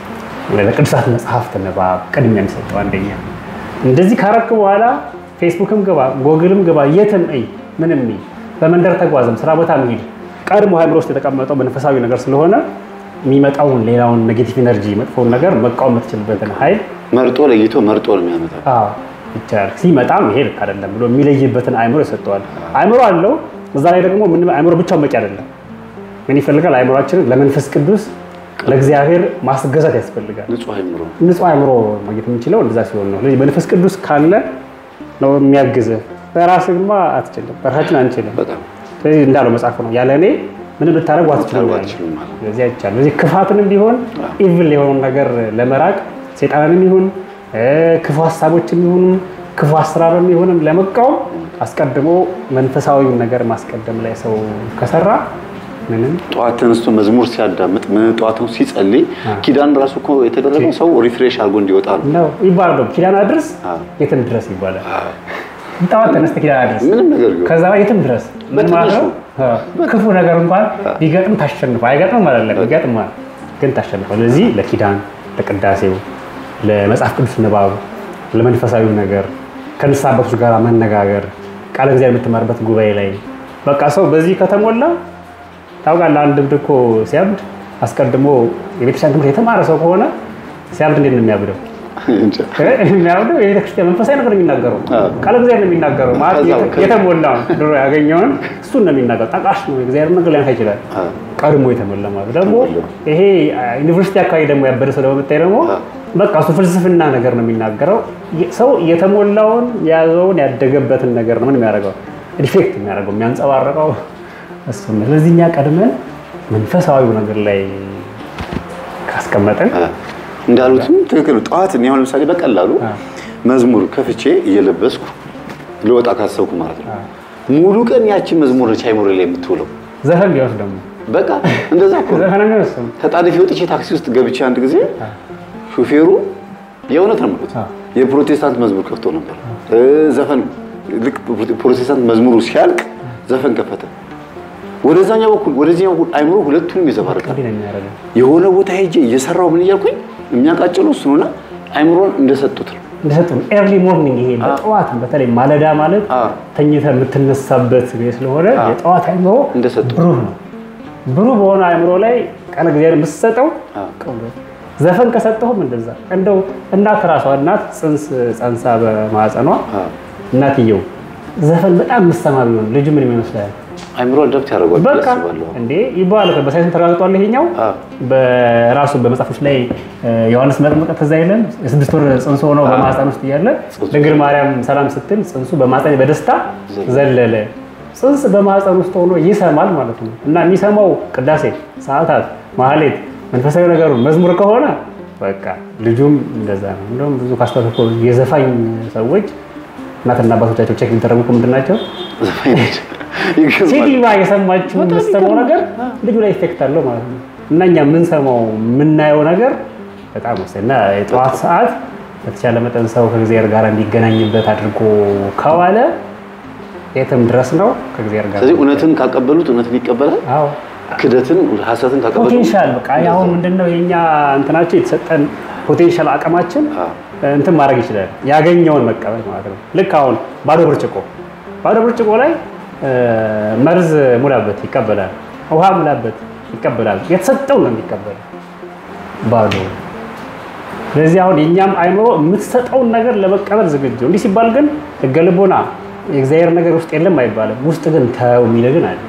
[SPEAKER 2] ለቅዱሳት መጽሐፍት ንባብ ቅድሚያ የሚሰጠው አንደኛ። እንደዚህ ካረክ በኋላ ፌስቡክም ግባ፣ ጎግልም ግባ፣ የትም እይ፣ ምንም እይ፣ በመንደር ተጓዝም፣ ስራ ቦታ ሂድ፣ ቀድሞ አእምሮ ውስጥ የተቀመጠው መንፈሳዊ ነገር ስለሆነ የሚመጣውን ሌላውን ኔጌቲቭ ኤነርጂ መጥፎውን ነገር መቃወም የምትችልበትን ኃይል
[SPEAKER 1] መርጦ ለይቶ መርጦ ነው የሚያመጣው።
[SPEAKER 2] አዎ ይቻላል። ሲመጣም ይሄ ልክ አይደለም ብሎ የሚለይበትን አእምሮ ይሰጠዋል። አእምሮ አለው። እዛ ላይ ደግሞ ምን አእምሮ ብቻውን በቂ አይደለም። ምን ይፈልጋል? አእምሯችንን ለመንፈስ ቅዱስ ለእግዚአብሔር ማስገዛት ያስፈልጋል።
[SPEAKER 1] ንጹህ አይምሮ
[SPEAKER 2] ንጹህ አእምሮ ማግኘት የምንችለው እንደዛ ሲሆን ነው። ስለዚህ መንፈስ ቅዱስ ካለ ነው የሚያግዝህ። በራስህ ግማ አትችልም፣ በራሳችን አንችልም።
[SPEAKER 1] በጣም
[SPEAKER 2] ስለዚህ እንዳለው መጽሐፉ ነው ያለ እኔ ምንም ልታደርጉ አትችሉም
[SPEAKER 1] ልታደርጉ
[SPEAKER 2] ያለ።
[SPEAKER 1] አትችሉም ማለት ነው።
[SPEAKER 2] ስለዚህ አይቻልም። ስለዚህ ክፋትንም ቢሆን ኢቭል የሆነውን ነገር ለመራቅ ሴጣንንም ይሁን እ ክፉ ሀሳቦችም ይሁን ክፉ አሰራርም ይሁንም ለመቃወም አስቀድሞ መንፈሳዊውን ነገር ማስቀደም ላይ ሰው ከሰራ ምንም
[SPEAKER 1] ጠዋት ተነስቶ መዝሙር ሲያዳምጥ ምን ጠዋት ነው ሲጸልይ ኪዳን ራሱ እኮ የተደረገው ሰው ሪፍሬሽ አድርጎ እንዲወጣ ነው።
[SPEAKER 2] ነው ይባላል። ደግሞ ኪዳን አድርስ
[SPEAKER 1] አዎ።
[SPEAKER 2] የትም ድረስ ይባላል። ጠዋት ተነስተህ ኪዳን አድርስ
[SPEAKER 1] ምንም ነገር ቢሆን
[SPEAKER 2] ከዛ በኋላ የትም ድረስ ምን ማለት ነው? አዎ። ክፉ ነገር እንኳን ቢገጥም ታሸንፈው አይገጥም ማለት ነው። ይገጥማል ግን ታሸንፈው። ስለዚህ ለኪዳን፣ ለቅዳሴው፣ ለመጽሐፍ ቅዱስ ንባብ፣ ለመንፈሳዊ ነገር ከንስሐ አባቶች ጋር መነጋገር፣ ቃለ እግዚአብሔር የምትማርበት ጉባኤ ላይ በቃ ሰው በዚህ ከተሞላ ታውቃለህ። አንድ እብድ እኮ ሲያብድ አስቀድሞ የቤተክርስቲያን ትምህርት የተማረ ሰው ከሆነ ሲያብድ እንዴት ነው የሚያብደው?
[SPEAKER 1] እንጃ።
[SPEAKER 2] የሚያብደው የቤተክርስቲያን መንፈሳዊ ነገር ነው የሚናገረው።
[SPEAKER 1] አዎ።
[SPEAKER 2] ቃለ እግዚአብሔር ነው የሚናገረው። ማለት
[SPEAKER 1] ከዛ-
[SPEAKER 2] የተ- የተሞላ ድሮ ያገኘውን እሱን ነው የሚናገረው። ጠቃሽ ነው የእግዚአብሔር ነገር ሊያንሳ ይችላል።
[SPEAKER 1] አዎ።
[SPEAKER 2] ቀድሞ የተሞላ ማለት ደግሞ
[SPEAKER 1] ተሞላ።
[SPEAKER 2] ይሄ አ, ዩኒቨርሲቲ አካባቢ ደግሞ ያበደ ሰው ደግሞ ብታይ ደግሞ
[SPEAKER 1] አዎ።
[SPEAKER 2] በቃ እሱ ፍልስፍና ነገር ነው የሚናገረው። የ- ሰው የተሞላውን የያዘውን ያደገበትን ነገር ነው ምን የሚያደርገው ሪፌክት የሚያደርገው የሚያንጸባርቀው እሱ ነው። ስለዚህ እኛ ቀድመን መንፈሳዊው ነገር ላይ ካስቀመጥን
[SPEAKER 1] እንዳሉትም ትክክል ነው። ጠዋት እኔ አሁን ለምሳሌ በቀላሉ መዝሙር ከፍቼ እየለበስኩ ልወጣ ካሰብኩ ማለት ነው ሙሉ ቀን ያቺን መዝሙር ነች አይምሮ ላይ የምትውለው።
[SPEAKER 2] ዘፈን ቢወስድ ደግሞ
[SPEAKER 1] በቃ እንደዛ እኮ ነው።
[SPEAKER 2] ዘፈን ቢወስድ
[SPEAKER 1] ተጣድፌ ወጥቼ ታክሲ ውስጥ ገብቼ አንድ ጊዜ ሹፌሩ የእውነት ነው የምልህ
[SPEAKER 2] አዎ።
[SPEAKER 1] የፕሮቴስታንት መዝሙር ከፍቶ ነበር። እ ዘፈን ልክ ፕሮቴስታንት መዝሙሩ ሲያልቅ ዘፈን ከፈተ። ወደዛኛው በኩል ወደዚህኛው በኩል አይምሮ ሁለቱንም ይዘባርቃል።
[SPEAKER 2] እንዲህ ነው የሚያደርገው።
[SPEAKER 1] የሆነ ቦታ ሄጄ እየሰራው ምን እያልኩኝ የሚያቃጭለው እሱ ነውና አይምሮን እንደሰጡት ነው።
[SPEAKER 2] እንደሰጡ ኤርሊ ሞርኒንግ ይሄ በጠዋት በተለይ ማለዳ ማለት
[SPEAKER 1] አዎ።
[SPEAKER 2] ተኝተህ የምትነሳበት ጊዜ ስለሆነ
[SPEAKER 1] አዎ።
[SPEAKER 2] የጠዋት አይምሮ
[SPEAKER 1] እንደሰጡ
[SPEAKER 2] ብሩህ ነው። ብሩህ በሆነ አይምሮ ላይ ቃለ እግዚአብሔር የምትሰጠው
[SPEAKER 1] አዎ።
[SPEAKER 2] ቀውሎ- ዘፈን ከሰጠሁም እንደዛ እንደው እናት ራሷ እናት ጽንስ ጸንሳ በማህፀኗ
[SPEAKER 1] አዎ።
[SPEAKER 2] እናትየው ዘፈን በጣም የምትሰማ ቢሆን ልጁ ምን ይመስላል?
[SPEAKER 1] አይምሮ አዳፕት ያደርጓል ብዬ
[SPEAKER 2] በቃ
[SPEAKER 1] አስባለሁ።
[SPEAKER 2] እንዴ ይባላል። በሳይንስ ተረጋግጧል። ይሄኛው
[SPEAKER 1] አዎ።
[SPEAKER 2] በራሱ በመጽሐፎች ላይ እ፣ ዮሐንስ መጥምቀ ትዝ አይልም? የስድስት ወር ጽንሱ ሆነው በማህፀን ውስጥ እያለ ድንግል ማርያም ሰላም ስትል ጽንሱ በማህፀን በደስታ ዘለለ። ጽንስ በማህፀን ውስጥ ሆኖ ይሰማል ማለት ነው። እና የሚሰማው ቅዳሴ፣ ሰዓታት፣ ማህሌት፣ መንፈሳዊ ነገሩ መዝሙር ከሆነ በቃ ልጁም እንደዛ ነው። እንደውም ብዙ ካስተዋልክ እኮ የዘፋኝ ሰዎች እናትና አባቶቻቸው ቼክ የሚደረጉ እኮ ምንድን ናቸው?
[SPEAKER 1] ዘፋኝ ነች። ይገርማል።
[SPEAKER 2] ሴቲቫ የሰማችው የምትሰማው ነገር ልጁ ላይ ኢፌክት አለው ማለት ነው። እና እኛ የምንሰማው የምናየው ነገር በጣም ወሳኝ እና የጠዋት ሰዓት በተቻለ መጠን ሰው ከእግዚአብሔር ጋር እንዲገናኝበት አድርጎ ከዋለ የትም ድረስ ነው ከእግዚአብሔር ጋር።
[SPEAKER 1] ስለዚህ እውነትን ካቀበሉት እውነትን ይቀበላል።
[SPEAKER 2] አዎ
[SPEAKER 1] ክደትን ሀሰትን ካቀበሉት
[SPEAKER 2] ፖቴንሻል በቃ አሁን ምንድነው የኛ እንትናቸው የተሰጠን ፖቴንሻል አቅማችን
[SPEAKER 1] አዎ።
[SPEAKER 2] እንትን ማድረግ ይችላል። ያገኘውን መቀበል ማለት ነው። ልክ አሁን ባዶ ብርጭቆ ባዶ ብርጭቆ ላይ እ፣ መርዝ ሙላበት ይቀበላል። ውሃ ሙላበት ይቀበላል። የተሰጠው ነው የሚቀበል ባዶ። ስለዚህ አሁን የእኛም አይምሮ የምትሰጠውን ነገር ለመቀበል ዝግጁ። እንዲህ ሲባል ግን ሕገ ልቦና የእግዚአብሔር ነገር ውስጥ የለም አይባልም። ውስጥ ግን ተው የሚል ግን አለ።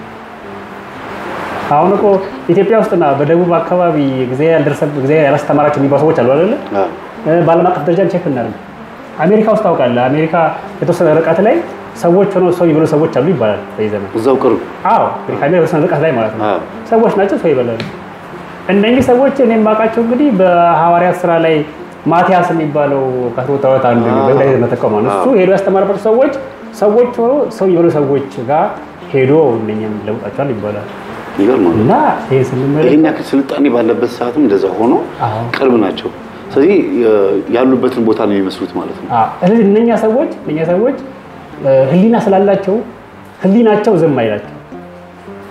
[SPEAKER 2] አሁን እኮ ኢትዮጵያ ውስጥና በደቡብ አካባቢ እግዚአብሔር ያልደረሰብ- እግዚአብሔር ያላስተማራቸው የሚባሉ ሰዎች አሉ አይደለ?
[SPEAKER 1] አዎ።
[SPEAKER 2] በዓለም አቀፍ ደረጃ ቼክ እናድርግ። አሜሪካ ውስጥ ታውቃለህ፣ አሜሪካ የተወሰነ ርቀት ላይ ሰዎች ሆነው ሰው የሚበሉ ሰዎች አሉ ይባላል በየዘመኑ።
[SPEAKER 1] እዛው ቅርብ
[SPEAKER 2] አዎ እንግዲህ ከአሜሪካ የተወሰነ ርቀት ላይ ማለት ነው
[SPEAKER 1] አዎ።
[SPEAKER 2] ሰዎች ናቸው ሰው ይበላሉ። እነኚህ ሰዎች እኔ የማውቃቸው እንግዲህ በሐዋርያት ስራ ላይ ማቲያስ የሚባለው ከስቦታወት አንዱ
[SPEAKER 1] አዎ።
[SPEAKER 2] በዳይነት ተቋማ ነው። እሱ
[SPEAKER 1] አዎ።
[SPEAKER 2] ሄዶ ያስተማረባቸው ሰዎች ሰዎች ሆነው ሰው የሚበሉ ሰዎች ጋር ሄዶ እነኝም ለውጣቸዋል ይባላል
[SPEAKER 1] ይገርማል።
[SPEAKER 2] እና ይህን ስንመለከት
[SPEAKER 1] ይህን ያክል ስልጣኔ ባለበት ሰዓትም እንደዛ ሆኖ
[SPEAKER 2] አዎ።
[SPEAKER 1] ቅርብ ናቸው። ስለዚህ የ- ያሉበትን ቦታ ነው የሚመስሉት ማለት ነው።
[SPEAKER 2] አዎ። ስለዚህ እነኛ ሰዎች እነኛ ሰዎች እ፣ ህሊና ስላላቸው ህሊናቸው ዝም አይላቸው።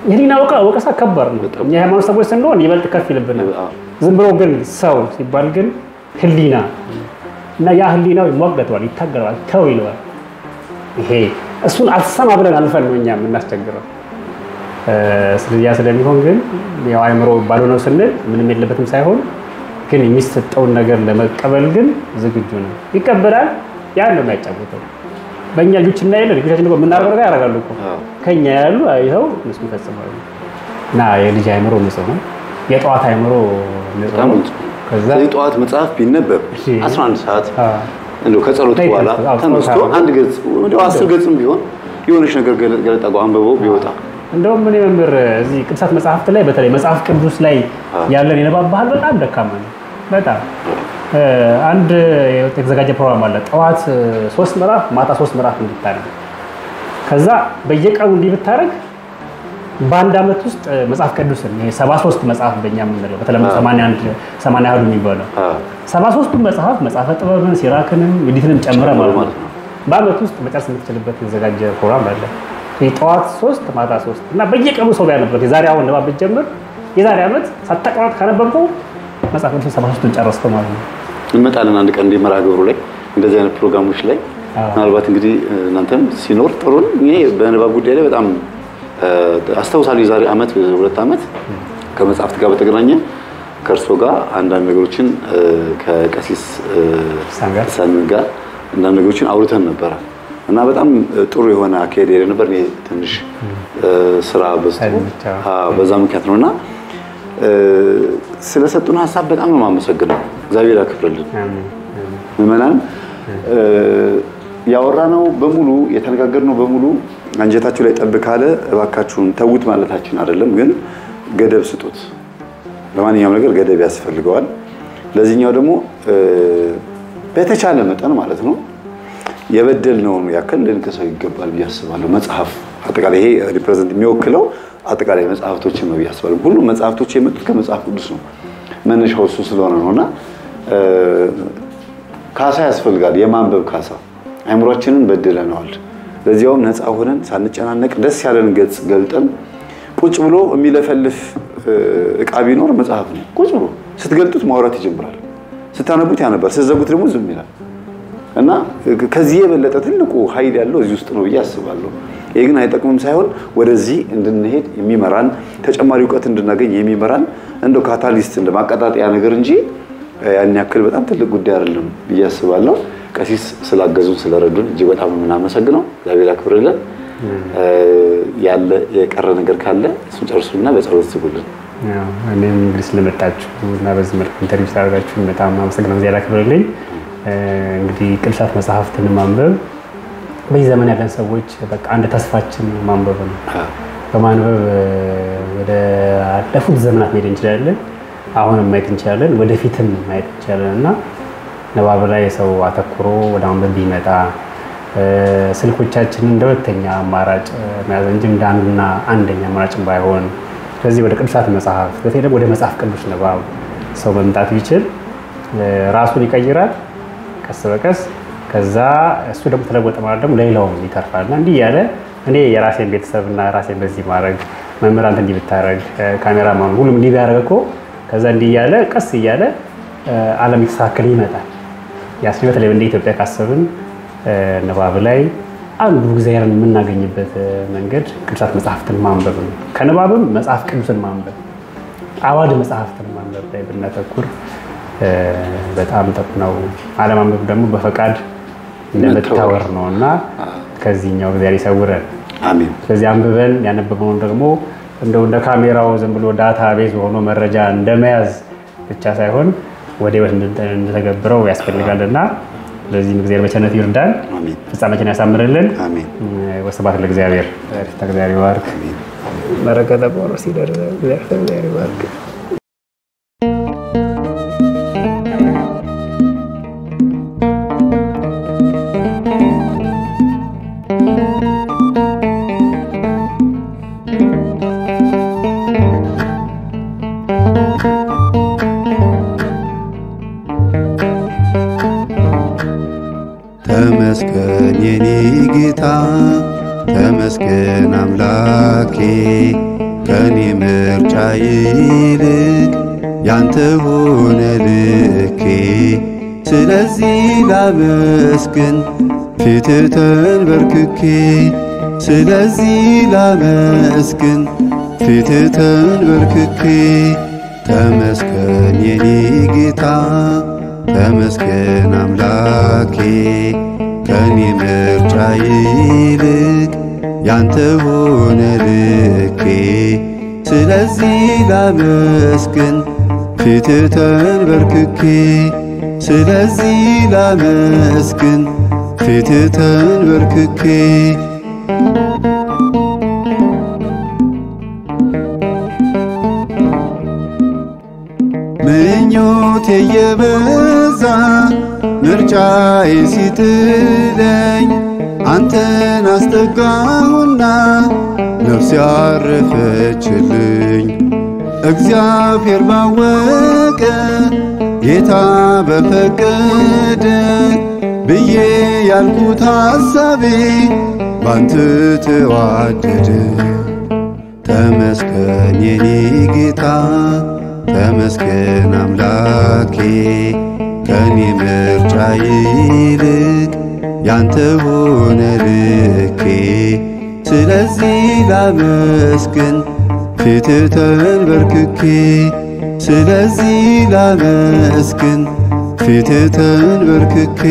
[SPEAKER 2] የህሊና ወቀሳ ከባድ ነው።
[SPEAKER 1] በጣም።
[SPEAKER 2] እኛ የሃይማኖት ሰዎች ስንሆን ይበልጥ ከፍ ይልብናል።
[SPEAKER 1] አዎ።
[SPEAKER 2] ዝም ብሎ ግን ሰው ሲባል ግን ህሊና እና ያ ህሊናው ይሟገተዋል፣ ይታገለዋል፣ ተው ይለዋል። ይሄ እሱን አልሰማ ብለን አልፈን ነው እኛ የምናስቸግረው። እ፣ ስለዚህ ያ ስለሚሆን ግን ያው አይምሮ ባልሆነው ስንል ምንም የለበትም ሳይሆን ግን የሚሰጠውን ነገር ለመቀበል ግን ዝግጁ ነው። ይቀበላል። ያን ነው የሚያጫውተው። በእኛ ልጆች እና የለ ልጆቻችን እኮ የምናደርገው ነገር ያደርጋሉ እኮ
[SPEAKER 1] አዎ።
[SPEAKER 2] ከኛ ያሉ አይተው እነሱ ይፈጽማሉ። እና የልጅ አይምሮ ንጹህ ነው። የጠዋት አይምሮ ንጹህ
[SPEAKER 1] በጣም
[SPEAKER 2] ነው።
[SPEAKER 1] ንጹህ።
[SPEAKER 2] ከዛ
[SPEAKER 1] ስለዚህ ጠዋት መጽሐፍ ቢነበብ
[SPEAKER 2] እሺ።
[SPEAKER 1] 11 ሰዓት
[SPEAKER 2] አ፣
[SPEAKER 1] እንደው ከጸሎት
[SPEAKER 2] ላይ
[SPEAKER 1] በኋላ
[SPEAKER 2] ተነስቶ- አዎ፣
[SPEAKER 1] ተነስቶ
[SPEAKER 2] ጸሎት
[SPEAKER 1] አንድ ገጽ እንደው አስር ገጽም ቢሆን የሆነች ነገር ገለ- ገለጣ አንብቦ ቢወጣ
[SPEAKER 2] እንደውም እኔ መምህር እዚህ ቅዱሳት መጽሐፍት ላይ በተለይ መጽሐፍ ቅዱስ ላይ
[SPEAKER 1] አዎ።
[SPEAKER 2] ያለን የንባብ ባህል በጣም ደካማ ነው። በጣም እ፣ አንድ የተዘጋጀ ፕሮግራም አለ። ጠዋት እ፣ ሶስት ምዕራፍ ማታ ሶስት ምዕራፍ እንድታነብ ከዛ በየቀኑ እንዲህ ብታደርግ በአንድ ዓመት ውስጥ እ፣ መጽሐፍ ቅዱስን ይሄ ሰባ ሶስት መጽሐፍ በእኛ የምንለው በተለምዶ
[SPEAKER 1] አዎ።
[SPEAKER 2] ሰማንያ አንድ ሰማንያ አሐዱ የሚባለው
[SPEAKER 1] አዎ።
[SPEAKER 2] ሰባ ሶስቱን መጽሐፍ መጽሐፈ ጥበብን ሲራክንም ዩዲትንም ጨምረ
[SPEAKER 1] ጨምሮ
[SPEAKER 2] ማለት
[SPEAKER 1] ማለት
[SPEAKER 2] ነው።
[SPEAKER 1] ነው።
[SPEAKER 2] በአመት ውስጥ መጨረስ የምትችልበት የተዘጋጀ ፕሮግራም አለ። ይህ ጠዋት ሶስት ማታ ሶስት እና በየቀኑ ሰው ቢያነበት የዛሬ አሁን ንባብ ብትጀምር የዛሬ ዓመት ሳታቋርጥ ካነበብከው መጽሐፍ ቅዱስን ሰባ ሶስቱን ጨረስከው ማለት ነው።
[SPEAKER 1] እንመጣለን አንድ ቀን እንዲህ መርሃ ግብሩ ላይ እንደዚህ አይነት ፕሮግራሞች ላይ
[SPEAKER 2] አዎ።
[SPEAKER 1] ምናልባት እንግዲህ እናንተም ሲኖር ጥሩ ነው። እኔ በንባብ ጉዳይ ላይ በጣም እ፣ አስታውሳለሁ የዛሬ ዓመት ሁለት ዓመት ከመጽሐፍት ጋር በተገናኘ ከእርሶ ጋር አንዳንድ ነገሮችን እ፣ ከቀሲስ እ፣
[SPEAKER 2] ሳን ጋር
[SPEAKER 1] ሳሚን ጋር አንዳንድ ነገሮችን አውርተን ነበረ እና በጣም እ፣ ጥሩ የሆነ አካሄድ ሄደ ነበር። እኔ ትንሽ እ፣ ስራ በዝቶ
[SPEAKER 2] ሳይመቻ።
[SPEAKER 1] አዎ፣ በዛ ምክንያት ነው እና እ፣ ስለሰጡን ሀሳብ በጣም ነው የማመሰግነው። እግዚአብሔር ያክብርልን።
[SPEAKER 2] አሜን፣ አሜን።
[SPEAKER 1] ምዕመናን ያወራነው በሙሉ የተነጋገርነው በሙሉ አንጀታችሁ ላይ ጠብ ካለ እባካችሁን ተዉት ማለታችን አይደለም፣ ግን ገደብ ስጡት። ለማንኛውም ነገር ገደብ ያስፈልገዋል። ለዚህኛው ደግሞ እ፣ በተቻለ መጠን ማለት ነው የበደልነውን ያክል ልንክሰው ይገባል ብዬ አስባለሁ። መጽሐፍ አጠቃላይ ይሄ ሪፕሬዘንት የሚወክለው አጠቃላይ መጽሐፍቶችን ነው ብዬ አስባለሁ። ሁሉም መጽሐፍቶች የመጡት ከመጽሐፍ ቅዱስ ነው። መነሻው እሱ ስለሆነ ነው እና እ፣ ካሳ ያስፈልጋል። የማንበብ ካሳ አይምሯችንን በድለነዋል። ለዚያውም ነፃ ሆነን ሳንጨናነቅ ደስ ያለን ገጽ ገልጠን ቁጭ ብሎ የሚለፈልፍ እ፣ እቃ ቢኖር መጽሐፍ ነው። ቁጭ ብሎ ስትገልጡት ማውራት ይጀምራል። ስታነቡት ያነባል፣ ስትዘጉት ደግሞ ዝም ይላል። እና ከዚህ የበለጠ ትልቁ ኃይል ያለው እዚህ ውስጥ ነው ብዬ አስባለሁ። ይህ ግን አይጠቅምም ሳይሆን ወደዚህ እንድንሄድ የሚመራን ተጨማሪ እውቀት እንድናገኝ የሚመራን እንደው ካታሊስት እንደ ማቀጣጠያ ነገር እንጂ ያን ያክል በጣም ትልቅ ጉዳይ አይደለም ብዬ አስባለሁ። ቀሲስ ስላገዙን ስለረዱን እጅግ በጣም ነው የምናመሰግነው። እግዚአብሔር ያክብርልን። ያለ የቀረ ነገር ካለ እሱን ጨርሱና በጸሎት ዝጉልን።
[SPEAKER 2] ያው እኔም እንግዲህ ስለመጣችሁ እና በዚህ መልኩ ኢንተርቪው ስላደረጋችሁ በጣም አመሰግናለሁ። እግዚአብሔር ያክብርልኝ። እንግዲህ ቅዱሳት መጽሐፍትን ማንበብ በዚህ ዘመን ያለን ሰዎች በቃ አንድ ተስፋችን ማንበብ ነው። በማንበብ ወደ አለፉት ዘመናት መሄድ እንችላለን። አሁንም ማየት እንችላለን። ወደፊትም ማየት እንችላለን እና ንባብ ላይ ሰው አተኩሮ ወደ ማንበብ ቢመጣ ስልኮቻችንን እንደ ሁለተኛ አማራጭ መያዝ እንጂ እንደ አንዱና አንደኛ አማራጭ ባይሆን ስለዚህ ወደ ቅዱሳት መጽሐፍ በተለይ ደግሞ ወደ መጽሐፍ ቅዱስ ንባብ ሰው መምጣት ቢችል ራሱን ይቀይራል ቀስ በቀስ ከዛ እሱ ደግሞ ተለወጠ ማለት ደግሞ ለሌላውም ይተርፋል እና እንዲህ እያለ እኔ የራሴን ቤተሰብና ራሴን በዚህ ማድረግ መምህራን እንዲህ ብታደረግ ካሜራማኑ ሁሉም እንዲህ ቢያደረግ እኮ ከዛ እንዲህ እያለ ቀስ እያለ ዓለም የተስተካከለ ይመጣል። ያስ በተለይ እንደ ኢትዮጵያ ካሰብን ንባብ ላይ አንዱ እግዚአብሔርን የምናገኝበት መንገድ ቅዱሳት መጽሐፍትን ማንበብ ነው። ከንባብም መጽሐፍ ቅዱስን ማንበብ፣ አዋድ መጽሐፍትን ማንበብ ላይ ብናተኩር በጣም ጠቅ ነው። አለማንበብ ደግሞ በፈቃድ እንደመታወር ነው እና ከዚህኛው እግዚአብሔር ይሰውረን።
[SPEAKER 1] አሜን።
[SPEAKER 2] ስለዚህ አንብበን ያነበብነውን ደግሞ እንደው እንደ ካሜራው ዝም ብሎ ዳታ ቤዝ ሆኖ መረጃ እንደመያዝ ብቻ ሳይሆን ወደ ህይወት እንድተገብረው ያስፈልጋልና ለዚህም እግዚአብሔር በቸርነቱ ይርዳን፣
[SPEAKER 1] አሜን።
[SPEAKER 2] ፍጻሜችን ያሳምርልን።
[SPEAKER 1] አሜን።
[SPEAKER 2] ወስብሐት ለእግዚአብሔር። እግዚአብሔር ይባርክ። በረከተ ጳውሎስ ይደር። እግዚአብሔር ይባርክ።
[SPEAKER 3] ተመስገን የኔ ጌታ ተመስገን አምላኬ ከኔ ምርጫ ይልቅ ያንተ ሆነ ልኬ ስለዚህ ላመስግን ፊት ተንበርክኬ ስለዚህ ላመስግን ፊት ተንበርክኬ ተመስገን የኔ ጌታ ተመስገን አምላኬ ከኔ ምርጫ ይልቅ ያንተ ሆነ ልኬ ስለዚህ ላመስግን ፊት ተንበርክኬ ስለዚህ ላመስግን ፊት ተንበርክኬ ምኞቴ የበዛ ምርጫዬ ሲጥለኝ አንተን አስጠጋሁና ነፍስ ያረፈችልኝ እግዚአብሔር ባወቀ ጌታ በፈቀደ ብዬ ያልኩት ሐሳቤ ባንተ ተዋደደ። ተመስገን የኔ ጌታ ተመስገን አምላኬ ከኔ ምርጫ ይልቅ ያንተ ሆነ ልኬ ስለዚህ ላመስግን ፊት ተንበርክኬ ስለዚህ ላመስግን ፊት ተንበርክኬ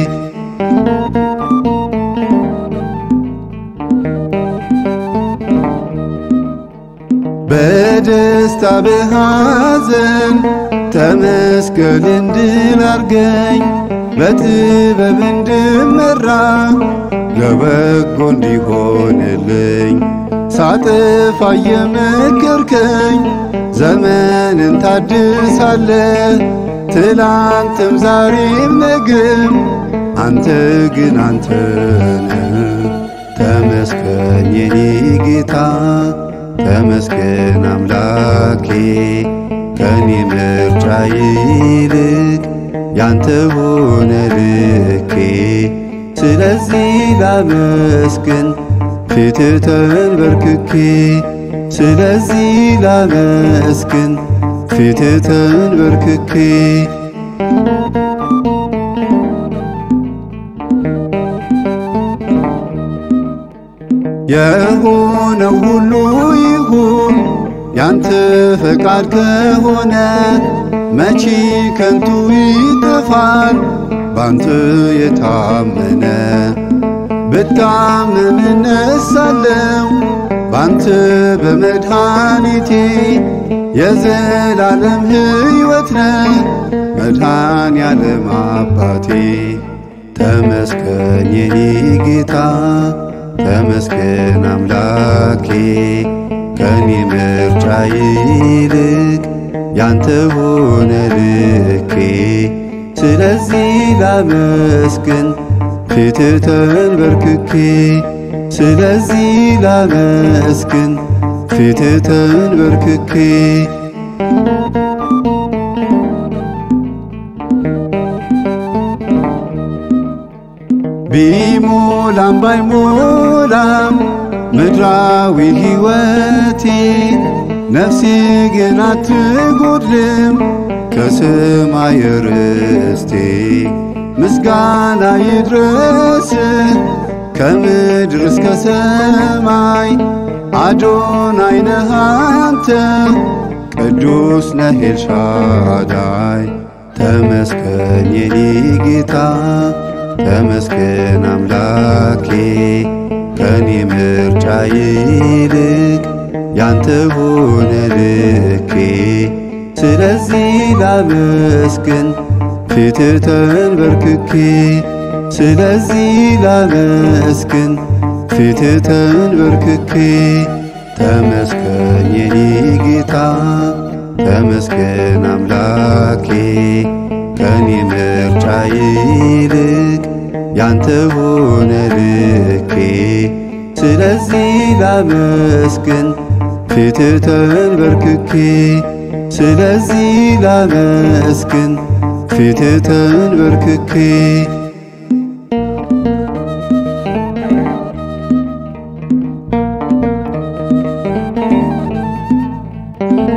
[SPEAKER 3] በደስታ በሐዘን ተመስገን እንድል አርገኝ በጥበብ እንድመራ ለበጎ እንዲሆንልኝ ሳጥፋ የመከርከኝ ዘመንን ታድሳለ ትላንትም ዛሬም ነገም አንተ ግን አንተ ነህ። ተመስገን የኔ ጌታ ተመስገን አምላኬ ከኔ ምርጫ ይልቅ ያንተ ሆነ ልኬ ስለዚህ ላመስግን ፊት ተንበርክኬ ስለዚህ ላመስግን ፊት ተንበርክኬ የሆነው ሁሉ ይሁን ያንተ ፈቃድ ከሆነ መቼ ከንቱ ይጠፋል ባንተ የታመነ ብታመም እነሳለሁ ባንተ በመድኃኒቴ የዘላለም ሕይወት ነህ መድኃኔ ዓለም አባቴ ተመስገን የኔ ጌታ ተመስገን አምላኬ ከኔ ምርጫ ይልቅ ያንተ ሆነ ልኬ ስለዚህ ላመስግን ፊት ተንበርክኬ ስለዚህ ላመስግን ፊት ተንበርክኬ ቢሞላም ባይሞላም ምድራዊ ሕይወቴ ነፍሴ ግን አትጎድልም ከሰማይ ርስቴ ምስጋና ይድረስ ከምድር እስከ ሰማይ አዶናይ ነህ አንተ ቅዱስ ነህ ኤልሻዳይ ተመስገን የኔ ጌታ ተመስገን አምላኬ ከኔ ምርጫ ይልቅ ያንተ ሆነ ልኬ ስለዚህ ላመስግን ፊት ተንበርክኬ ስለዚህ ላመስግን ፊት ተንበርክኬ ተመስገን የኔ ጌታ ተመስገን አምላኬ ከኔ ምርጫ ይልቅ ያንተ ሆነ ልኬ ስለዚህ ላመስግን ፊት ተንበርክኬ ስለዚህ ላመስግን ፊት ተንበርክኬ ጗